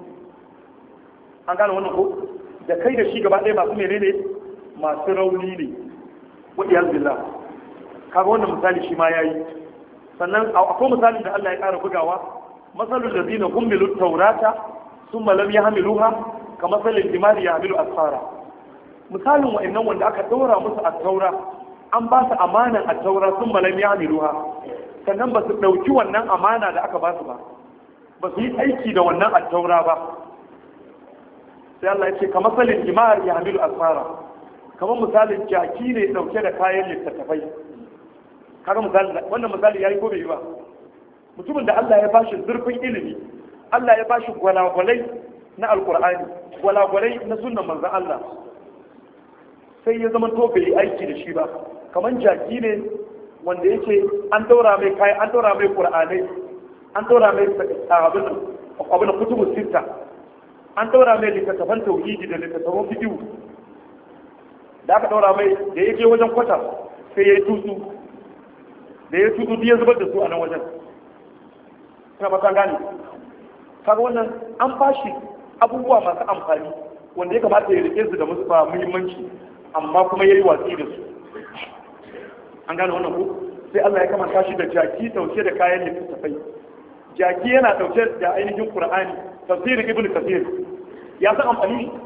an gane wannan ko da kai da shi gaba ɗaya masu menene masu rauni ne wa iyaz billah kaga wannan misali shi ma yayi sannan akwai misalin da Allah ya ƙara bugawa masalul ladina humilu taurata thumma lam yahmiluha ka masalil himari yahmilu asfara misalin wa'annan wanda aka daura musu at-taura an ba su amanan at-taura thumma lam yahmiluha sannan ba su dauki wannan amana da aka ba su ba ba su yi aiki da wannan at-taura ba sai Allah ya ce ka masalil himari yahmilu asfara kamar misalin jaki ne dauke da kayan littattafai kaga misali wannan misali yayi ko bai yi ba mutumin da Allah ya bashi zurfin ilimi Allah ya bashi gwalagwalai na alkur'ani gwalagwalai na sunnan manzon Allah sai ya zama to bai aiki da shi ba kamar jaki ne wanda yake an daura mai kai an daura mai qur'anai an daura mai abin abin kutubu sita an daura mai littattafan tauhidi da littattafan fiqh da aka daura mai da yake wajen kwata sai ya yi tutsu da ya tudu ya zubar da su a nan wajen ina ba gane kaga wannan an bashi abubuwa masu amfani wanda ya kamata ya rike su da musu ba muhimmanci amma kuma yayi watsi da su an gane wannan ko sai Allah ya kamanta shi da jaki dauke da kayan littattafai jaki yana dauke da ainihin Qur'ani tafsirin Ibn Kathir ya san amfani shi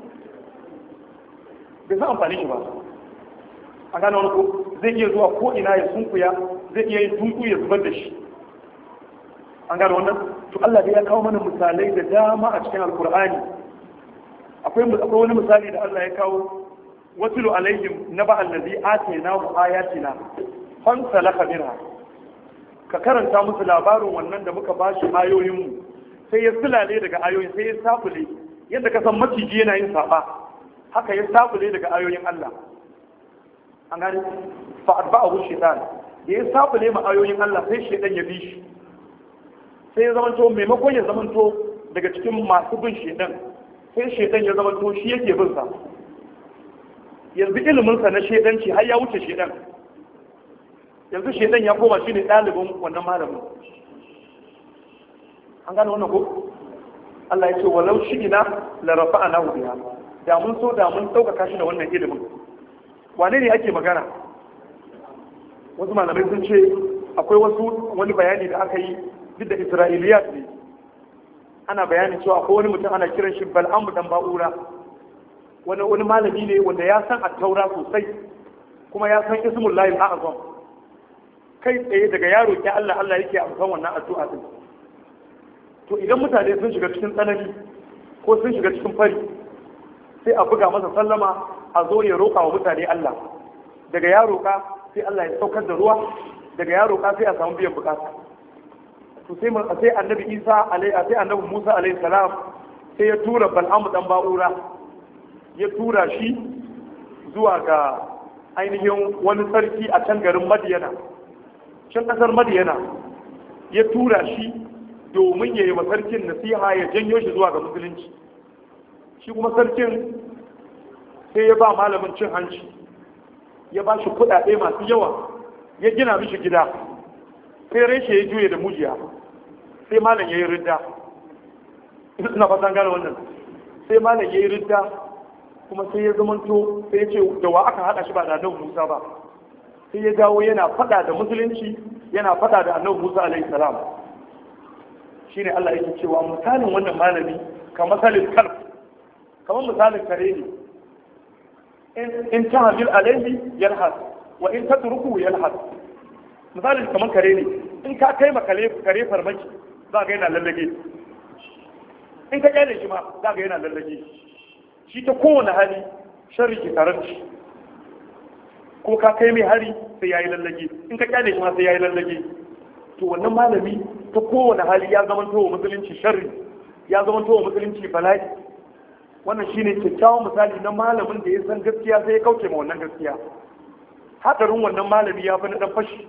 bai san amfani shi ba an gane wani ko zai iya zuwa ko ina ya sunkuya zai iya yin tunku ya zubar da shi an gane wannan to Allah dai ya kawo mana misalai da dama a cikin alkur'ani akwai akwai wani misali da Allah ya kawo watulu alaihim naba allazi atainahu ayatina fan salaka minha ka karanta musu labarin wannan da muka bashi ayoyin mu sai ya sulale daga ayoyin sai ya safule yadda ka san maciji yana yin saba haka ya safule daga ayoyin Allah an gani fa atba'ahu shaytan da ya safule ma ayoyin Allah sai shaytan ya bi shi sai ya zamanto maimakon ya zamanto daga cikin masu bin shaytan sai shaytan ya zamanto shi yake bin sa yanzu ilimin sa na shaytanci har ya wuce shaytan yanzu shaytan ya koma shine dalibin wannan malamin an gane wannan ko Allah ya ce walau shi'ina la rafa'anahu biha da mun so da mun ɗaukaka shi da wannan ilimin wane ne ake magana wasu malamai sun ce akwai wasu wani bayani da aka yi duk da isra'iliyat ne ana bayanin cewa akwai wani mutum ana kiran shi bal'amu dan ba'ura wani wani malami ne wanda ya san attaura sosai kuma ya san ismul lahi a'azam kai tsaye daga yaro ke Allah Allah yake amsan wannan addu'a din to idan mutane sun shiga cikin tsanani ko sun shiga cikin fari sai a buga masa sallama a zo ya roƙa wa mutane Allah daga ya roƙa sai Allah ya saukar da ruwa daga ya roƙa sai a samu biyan bukata to sai sai annabi Isa alaihi sai annabi Musa alaihi salam sai ya tura Bal'amu dan Ba'ura ya tura shi zuwa ga ainihin wani sarki a can garin Madiyana can kasar Madiyana ya tura shi domin ya yi wa sarkin nasiha ya janyo shi zuwa ga musulunci shi kuma sarkin sai ya ba malamin cin hanci ya ba shi kudade masu yawa ya gina mishi gida sai reshe ya juye da mujiya sai malam yayi ridda ina fatan gane wannan sai malam yayi ridda kuma sai ya zamanto sai ya ce da wa aka hada shi ba da annabi Musa ba sai ya dawo yana fada da musulunci yana fada da annabi Musa alaihi salam shine Allah yake cewa misalin wannan malami kamar misalin kalb kamar misalin kare ne in tahmil alaihi yalhas wa in tatruku yalhas misalin kamar kare ne in ka kai ma kare farmaki za ga yana lallage in ka kyale shi ma za ga yana lallage shi ta kowane hali sharri ki tare shi ko ka kai mai hari sai yayi lallage in ka kyale shi ma sai yayi lallage to wannan malami ta kowane hali ya zama wa musulunci sharri ya zama wa musulunci bala'i wannan shine kyakkyawan misali na malamin da ya san gaskiya sai ya kauce ma wannan gaskiya hadarin wannan malami ya fi na dan fashi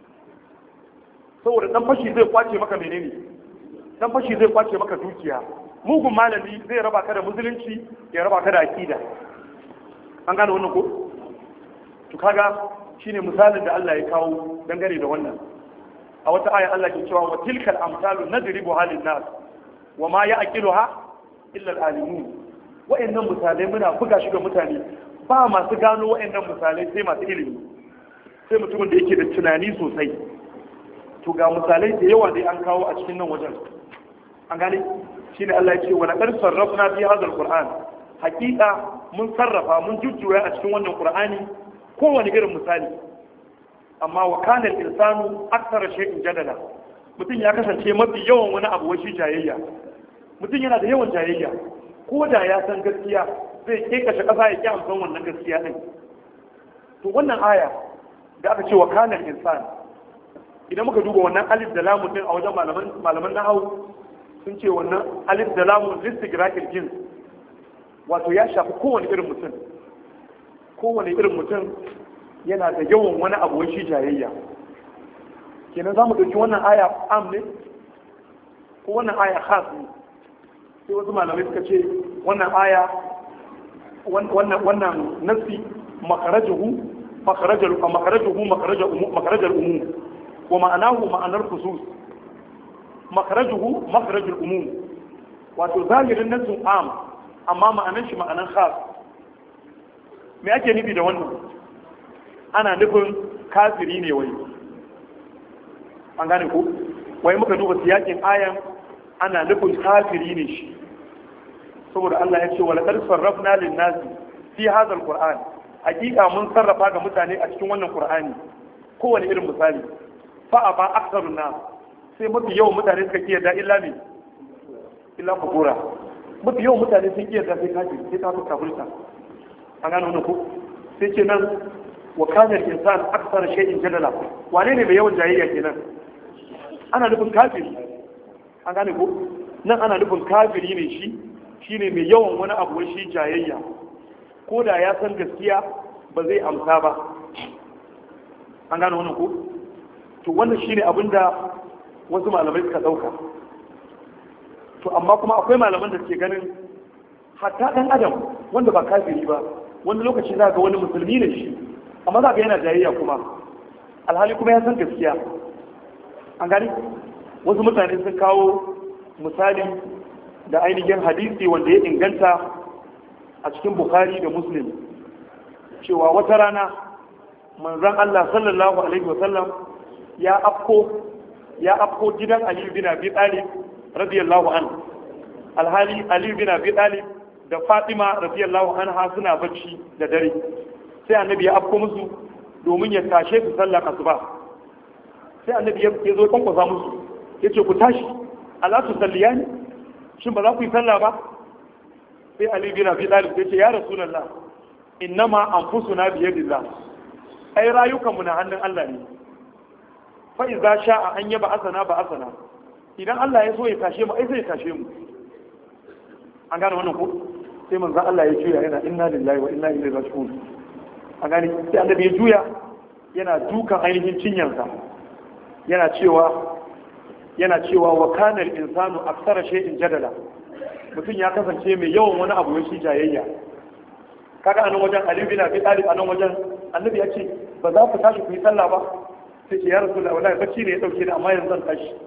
saboda dan fashi zai kwace maka menene dan fashi zai kwace maka dukiya mugun malami zai raba ka da musulunci ya raba ka da akida an gane wannan ko to kaga shine misalin da Allah ya kawo dangane da wannan a wata aya Allah ke cewa wa tilkal amsalu nadribu halin nas wa ma ya'qiluha illa al-alimun wa'annan misalai muna buga shi ga mutane ba masu gano wa'annan misalai sai masu ilimi sai mutumin da yake da tunani sosai to ga misalai da yawa dai an kawo a cikin nan wajen an gane shine Allah ya ce wa laqad sarrafna fi hadha al-qur'an hakika mun sarrafa mun jujjuya a cikin wannan qur'ani kowane irin misali amma wa kana al-insanu akthara shay'in jadala mutum ya kasance mafi yawan wani abu wai shi jayayya mutum yana da yawan jayayya ko da ya san gaskiya zai kekashe kasa ya ki amsan wannan gaskiya din to wannan aya da aka ce wa kana al-insan idan muka duba wannan alif da lamun din a wajen malaman malaman nahwu sun ce wannan alif da lamun listigraqil jins wato ya shafi kowane irin mutum kowane irin mutum yana da yawan wani abu shi jayayya kenan za mu ɗauki wannan aya am ne ko wannan aya khas ne sai wasu malamai suka ce wannan aya wannan wannan nasi makarajuhu makarajuhu makarajuhu makarajuhu umum wa ma'anahu ma'anar khusus makarajuhu makarajul umum wato zahirin nasin am amma ma'anar shi ma'anar khas me ake nufi da wannan ana nufin kafiri ne wai an gane ko wai muka duba siyakin ayan ana nufin kafiri ne shi saboda Allah ya ce wa laqad sarrafna lin nasi fi hadha alquran hakika mun sarrafa ga mutane a cikin wannan qur'ani kowane irin misali fa aba aktharun nas sai mafi yawan mutane suka kiyar illa ne illa kufura mafi yawan mutane sun kiyar da sai kafiri sai ta fuska fulta an gane wannan ko sai ce nan wa kana insan aksar shay'in jadala wane ne mai yawan jayayya kenan ana nufin kafiri an gane ko nan ana nufin kafiri ne shi shine mai yawan wani abu shi jayayya ko da ya san gaskiya ba zai amsa ba an gane wannan ko to wannan shine abinda wasu malamai suka dauka to amma kuma akwai malaman da suke ganin hatta dan adam wanda ba kafiri ba wani lokaci za ga wani musulmi ne shi amma za ga yana jayayya kuma alhali kuma ya san gaskiya an gani wasu mutane sun kawo misali da ainihin hadisi wanda ya inganta a cikin bukhari da muslim cewa wata rana manzan allah sallallahu alaihi wasallam ya afko ya afko gidan aliyu bin abi talib radiyallahu anhu alhali aliyu bin abi talib da fatima radiyallahu anha suna bacci da dare sai annabi ya afko musu domin ya tashe su sallar asuba sai annabi ya zo kwankwasa musu ya ce ku tashi ala su salliyani shin ba za ku yi sallah ba sai ali bin abi talib ya ce ya rasulullah innama anfusuna bi yadillah ai rayukan mu na hannun Allah ne fa idza sha'a an yaba asana ba asana idan Allah ya so ya tashe mu ai sai ya tashe mu an gane wannan ko sai manzon Allah ya juya yana inna lillahi wa inna ilaihi raji'un an gane sai annabi ya juya yana dukan ainihin cinyansa yana cewa yana cewa wa kana al-insanu aktsara shay'in jadala mutum ya kasance mai yawan wani abu shi jayayya kaga anan wajen Ali bin Abi Talib anan wajen annabi ya ce ba za ku tashi ku yi sallah ba sai ce ya rasulullah wallahi bacci ne ya dauke ni amma yanzu zan tashi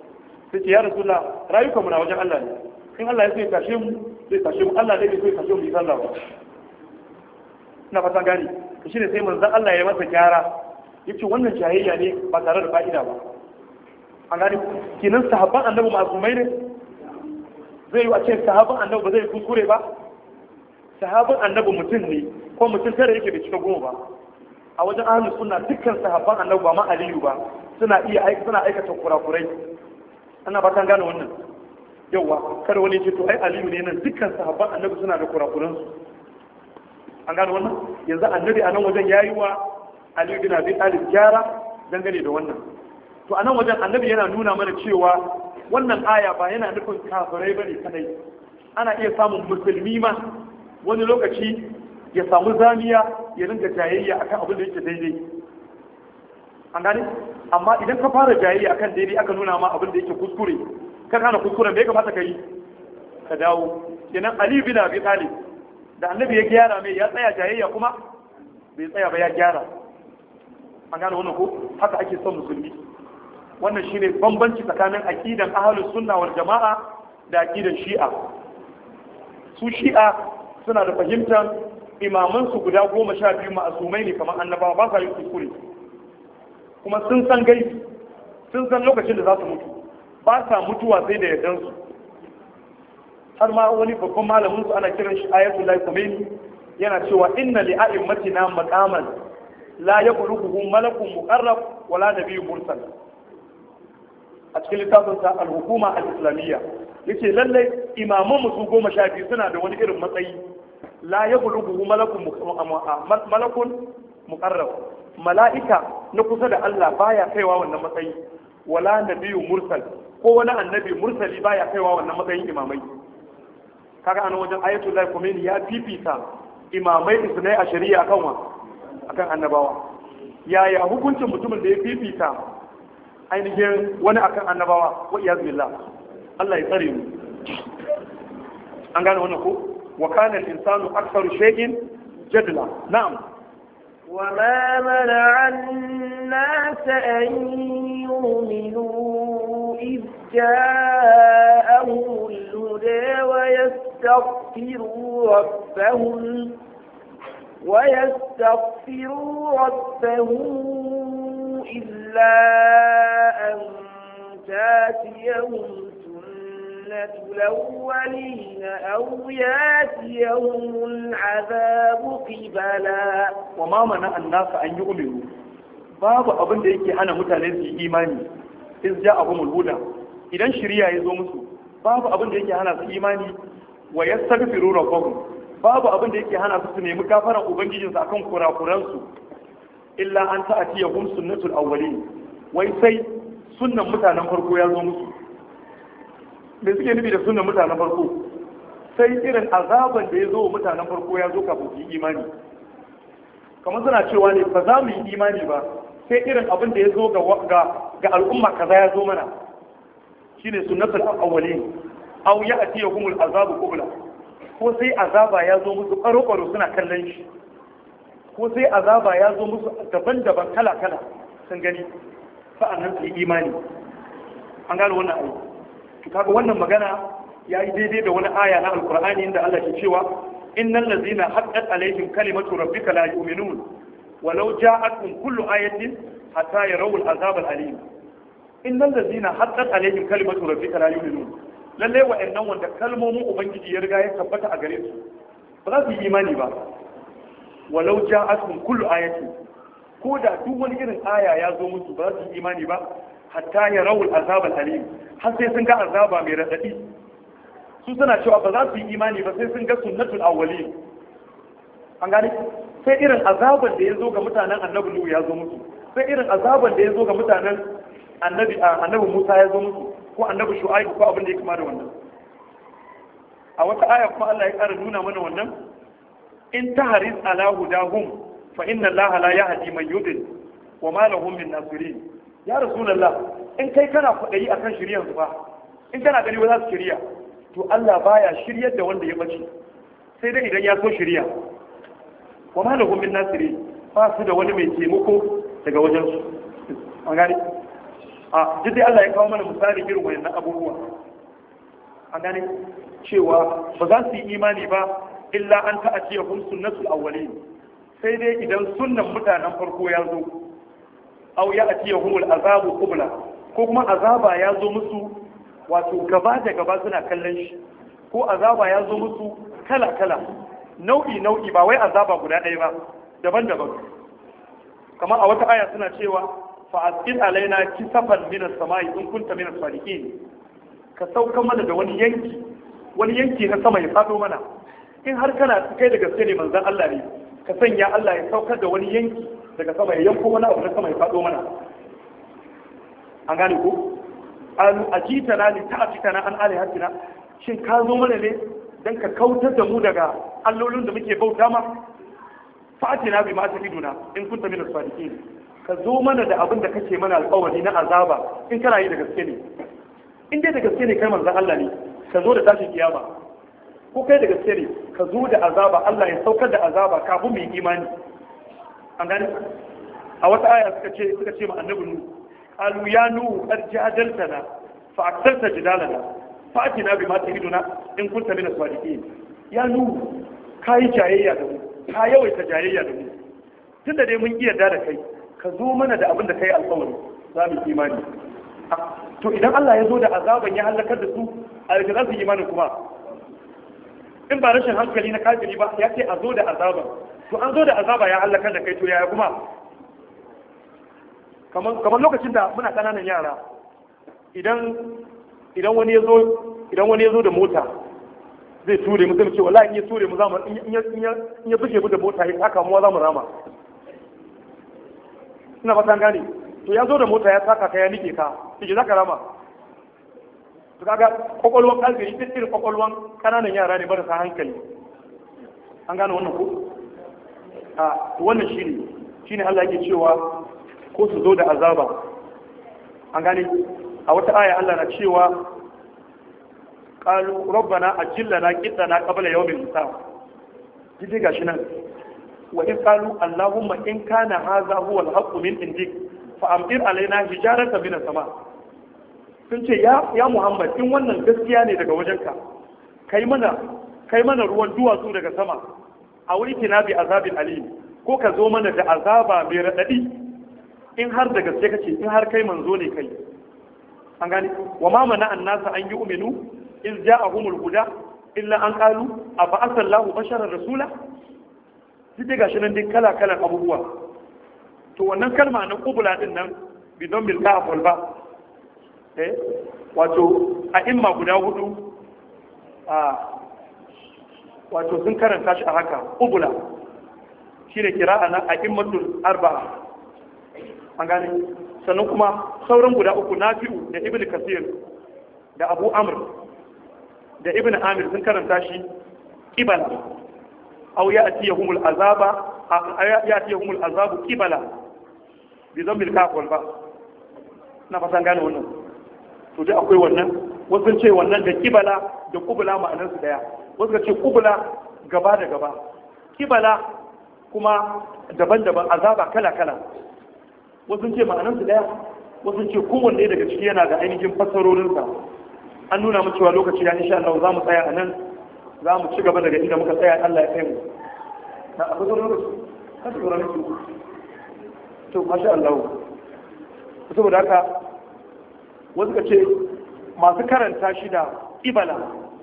sai ce ya rasulullah rayukan mu na wajen Allah ne in Allah ya so ya tashe mu zai tashe mu Allah dai bai so ya tashe mu yi sallah ba ina fatan gani to shine sai manzon Allah ya masa gyara yace wannan jahiliya ne ba tare da fa'ida ba an gani kinan sahabban annabi masumai ne zai yi a ce sahabban annabi ba zai kuskure ba sahabban annabi mutum ne ko mutum tare yake bai cika goma ba a wajen ahlus sunna dukkan sahabban annabi ba ma aliyu ba suna iya aika suna aikata kurakurai ana ba kan gane wannan yawa kada wani ce to ai aliyu ne nan dukkan sahabban annabi suna da kurakuran su an gane wannan yanzu annabi a nan wajen yayi wa aliyu bin abi talib gyara dangane da wannan to a nan wajen annabi yana nuna mana cewa wannan aya ba yana nufin kafirai bane kadai ana iya samun musulmi ma wani lokaci ya samu zamiya ya ringa jayayya akan abin da yake daidai an gane amma idan ka fara jayayya akan daidai aka nuna ma abin da yake kuskure ka kana kuskuren bai kamata ka yi ka dawo kenan ali bin abi talib da annabi ya gyara mai ya tsaya jayayya kuma bai tsaya ba ya gyara an gane wannan ko haka ake son musulmi wannan shine bambanci tsakanin aqidan ahlus sunna wal jama'a da aqidan shi'a su shi'a suna da fahimtar imamansu guda goma sha biyu ma'asumai ne kamar annabawa ba sa yin kuskure kuma sun san gaibi sun san lokacin da za su mutu ba sa mutuwa sai da yardansu har ma wani babban malamin su ana kiran shi ayatul lahi khomeini yana cewa inna li a'immatina maqaman la yaquluhu malakun muqarrab wala nabiyyun mursal a cikin littafin sa al-hukuma al-islamiyya yace lallai imaman mu su goma sha biyu suna da wani irin matsayi la yaquluhu malakun malakun muqarrab mala'ika na kusa da Allah baya kaiwa wannan matsayi wala nabiyyu mursal ko wani annabi mursali baya kaiwa wannan matsayin imamai kaga anan wajen ayatul lahi khomeini ya fifita imamai isnai a shari'a akan wa akan annabawa yaya hukuncin mutumin da ya fifita ainihin wani akan annabawa wa iyaz billah Allah ya tsare mu an gane wannan ko wa kana al-insanu aktharu shay'in jadla na'am وما منع الناس أن يؤمنوا إذ جاءهم الهدى ويستغفروا ربهم ويستغفروا ربهم إلا أن تاتيهم سنة الأولين أو ياتيهم العذاب قبلا وما منع الناس أن يؤمنوا babu abin da yake hana mutane su yi imani in ja abu mulhuda idan shirya ya zo musu babu abin da yake hana su imani wa yastaghfiru rabbahum babu abin da yake hana su su nemi gafaran ubangijinsu akan kurakuransu illa an ta'ati yahum sunnatul awwalin wai sai sunnan mutanen farko ya zo musu me suke nufi da sunnan mutanen farko sai irin azaban da ya zo mutanen farko ya zo kafin su yi imani kamar suna cewa ne ba za mu yi imani ba sai irin abin da ya zo ga al'umma kaza ya zo mana shine sunnatul awwalin aw ya'tiyahumul azabu qabla ko sai azaba ya zo musu karo karo suna kallon shi ko sai azaba ya zo musu daban-daban kala kala sun gani sa'annan su yi imani an gano wannan ayi kaga wannan magana ya yi daidai da wani aya na alkur'ani inda Allah ke cewa innal ladzina haqqat alaihim kalimatu rabbika la yu'minun walau ja'atkum kullu ayatin hatta yarawu al'azab al'alim innal ladzina haqqat alaihim kalimatu rabbika la yu'minun lalle wa'annan wanda kalmomin ubangiji ya riga ya tabbata a gare su ba za su yi imani ba walau ja'atkum kullu ayatin ko da duk wani irin aya ya zo musu ba za su yi imani ba hatta yarawu al'azab al'alim har sai sun ga azaba mai radadi su suna cewa ba za su yi imani ba sai sun ga sunnatul awwalin an gane sai irin azaban da ya zo ga mutanen annabi Nuhu ya zo musu sai irin azaban da ya zo ga mutanen annabi annabi Musa ya zo musu ko annabi Shu'aib ko abin da ya kama da wannan a wata aya kuma Allah ya ƙara nuna mana wannan in tahris ala hudahum fa inna Allah la yahdi man yudil wa ma lahum min nasirin ya rasulullah in kai kana kwadayi akan shiryan su fa in kana gani wa za su shirya to Allah baya shiryar da wanda ya bace sai dai idan ya so shirya wa ma lahum min nasiri ba su da wani mai taimako daga wajen su an gani a duk dai Allah ya kawo mana misali irin wayannan abubuwa a gane cewa ba za su yi imani ba illa an ta'atiya hum sunnatul awwalin sai dai idan sunnan mutanen farko ya zo aw ya atiya humul azabu qubla ko kuma azaba ya zo musu wato gaba da gaba suna kallon shi ko azaba ya zo musu kala kala nau'i nau'i ba wai azaba guda ɗaya ba daban-daban kamar a wata aya suna cewa fa'askin alaina kisafan minas samai in kunta minas salihin ka sauka mana da wani yanki wani yanki na sama ya fado mana in har kana kai da gaske ne manzon Allah ne ka sanya Allah ya saukar da wani yanki daga sama ya yanko wani abu na sama ya fado mana an gane ko an ajita na li ta'atika na an alihatina shin ka zo mana ne dan ka kautar da mu daga allolin da muke bauta ma fa'atina bi ma tafiduna in kunta minas salihin ka zo mana da abin da kake mana alƙawari na azaba in kana yi da gaske ne in dai da gaske ne kai manzon Allah ne ka zo da tashin kiyama ko kai da gaske ne ka zo da azaba Allah ya saukar da azaba kafin mu yi imani an gani a wata aya suka ce suka ce ma annabi nu qalu ya nu qad jadaltana fa aktarta jidalana fa atina bima tahiduna in kunta min as-sadiqin ya nu kai jayayya da mu ka yawaita jayayya da mu tunda dai mun iya da kai ka zo mana da abin da kai alƙawari za mu yi imani to idan Allah ya zo da azaban ya halakar da su a yadda za su yi imanin kuma in ba rashin hankali na kafiri ba ya ce a zo da azaban to an zo da azaba ya halakar da kai to yaya kuma kamar lokacin da muna ƙananan yara idan idan wani ya zo idan wani ya zo da mota zai ture mu zai ce wallahi in ya ture mu zamu in ya in ya buge mu da mota ya saka mu za mu rama ina fatan gane to ya zo da mota ya saka ka ya nike ka kike zaka rama to kaga kokolwan kalbiri duk irin kokolwan kananan yara ne marasa hankali an gane wannan ko a wannan shine shine Allah yake cewa ko su zo da azaba an gane a wata aya Allah na cewa qalu rabbana ajillana qitana qabla yawmil hisab dide gashi nan wa in qalu allahumma in kana hadha huwa al-haqqu min indik fa amtir alaina hijarata min sama sun ce ya ya muhammad in wannan gaskiya ne daga wajenka kai mana kai mana ruwan duwatsu daga sama a wuri kina bi azabin alim ko ka zo mana da azaba mai radadi in har da gaske kace in har kai manzo ne kai an gani wa ma mana annasa an yi uminu iz ja'ahumul huda illa an qalu afa asallahu basharar rasula duk gashi nan dai kala kalan abubuwa to wannan kalma na kubula din nan bidon bil kaf wal ba eh wato a imma guda hudu a wato sun karanta shi a haka kubula shine kira'a na a immatul arba'a an gane sannan kuma sauran guda uku nafi'u da ibnu kasir da abu amr da ibnu amir sun karanta shi kibala aw ya'tiyahumul azaba ya'tiyahumul azabu kibala bi dhambil kaf wal ba na fatan gane wannan to dai akwai wannan wasu ce wannan da kibala da kubula ma'anar su daya wasu ce kubula gaba da gaba kibala kuma daban-daban azaba kala-kala wasu ce ma'anar su daya wasu ce kowanne daga ciki yana da ainihin fassarorinsa an nuna mu cewa lokaci ya insha Allah za mu tsaya a nan za mu ci gaba daga inda muka tsaya Allah ya kai mu na abu da lokaci kan tsoro ne to masha Allah saboda haka wasu ka ce masu karanta shi da ibala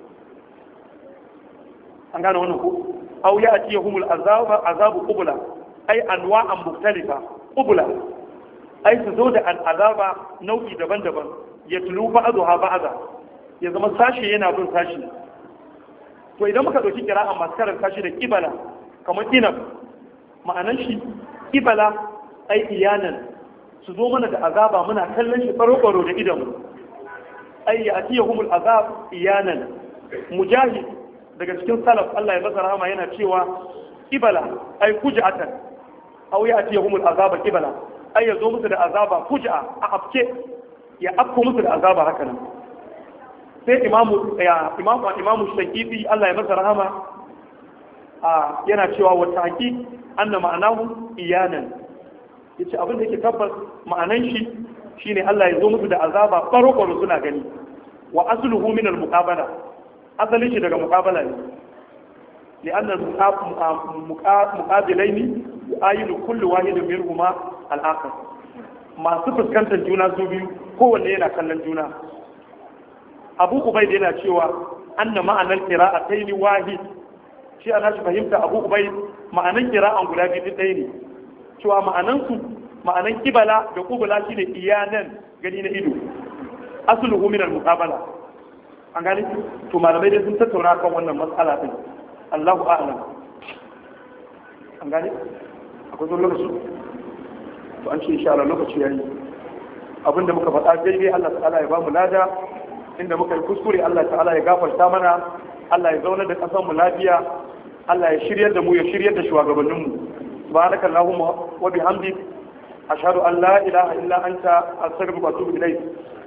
an gane wannan ko aw ya ati yahumul azaba azabu qubla ay anwa'an mukhtalifa qubla ay su zo da azaba nau'i daban-daban ya tulu ba'daha ba'da ya zama sashi yana bin sashi to idan muka dauki kira'a masu karanta shi da kibala kamar inab ma'anan shi kibala ai iyanan su zo mana da azaba muna kallon shi baro-baro da idanmu ai ya atiya humul azab iyanan mujahid daga cikin salaf Allah ya masa rahama yana cewa kibala ai kuja'atan aw ya atiya humul azaba kibala ai ya zo musu da azaba kuja'a a afke ya afko musu da azaba haka nan sai imamu ya imamu imamu shakifi Allah ya masa rahama a yana cewa wa tahqiq anna ma'anahu iyanan yace abin da yake tabbas ma'anan shi shine Allah ya zo musu da azaba faro suna gani wa asluhu min al-muqabala asalin shi daga muqabala ne لأن المقابلين يؤيد كل واحد منهما الآخر ما سفر كانت الجنة زوبي هو اللي ينا كان الجنة أبو أبيد ينا شوى أن معنى القراءتين واحد shi ana shi fahimta abu ubai ma'anan kira'an guda biyu ɗaya ne cewa ma'anansu ma'anan kibala da kubula shine iyanan gani na ido asluhu min al-muqabala an gani to malamai dai sun tattauna kan wannan matsala din Allahu a'lam an gani akwai zuwa lokaci to an ce insha Allah lokaci yayi abinda muka faɗa daidai Allah ta'ala ya ba mu lada inda muka yi kuskure Allah ta'ala ya gafarta mana Allah ya zauna da ƙasar mu lafiya Allah ya shiryar da mu ya shiryar da shugabannin mu subhanaka allahumma wa bihamdik ashhadu an la ilaha illa anta astaghfiruka wa atubu ilayk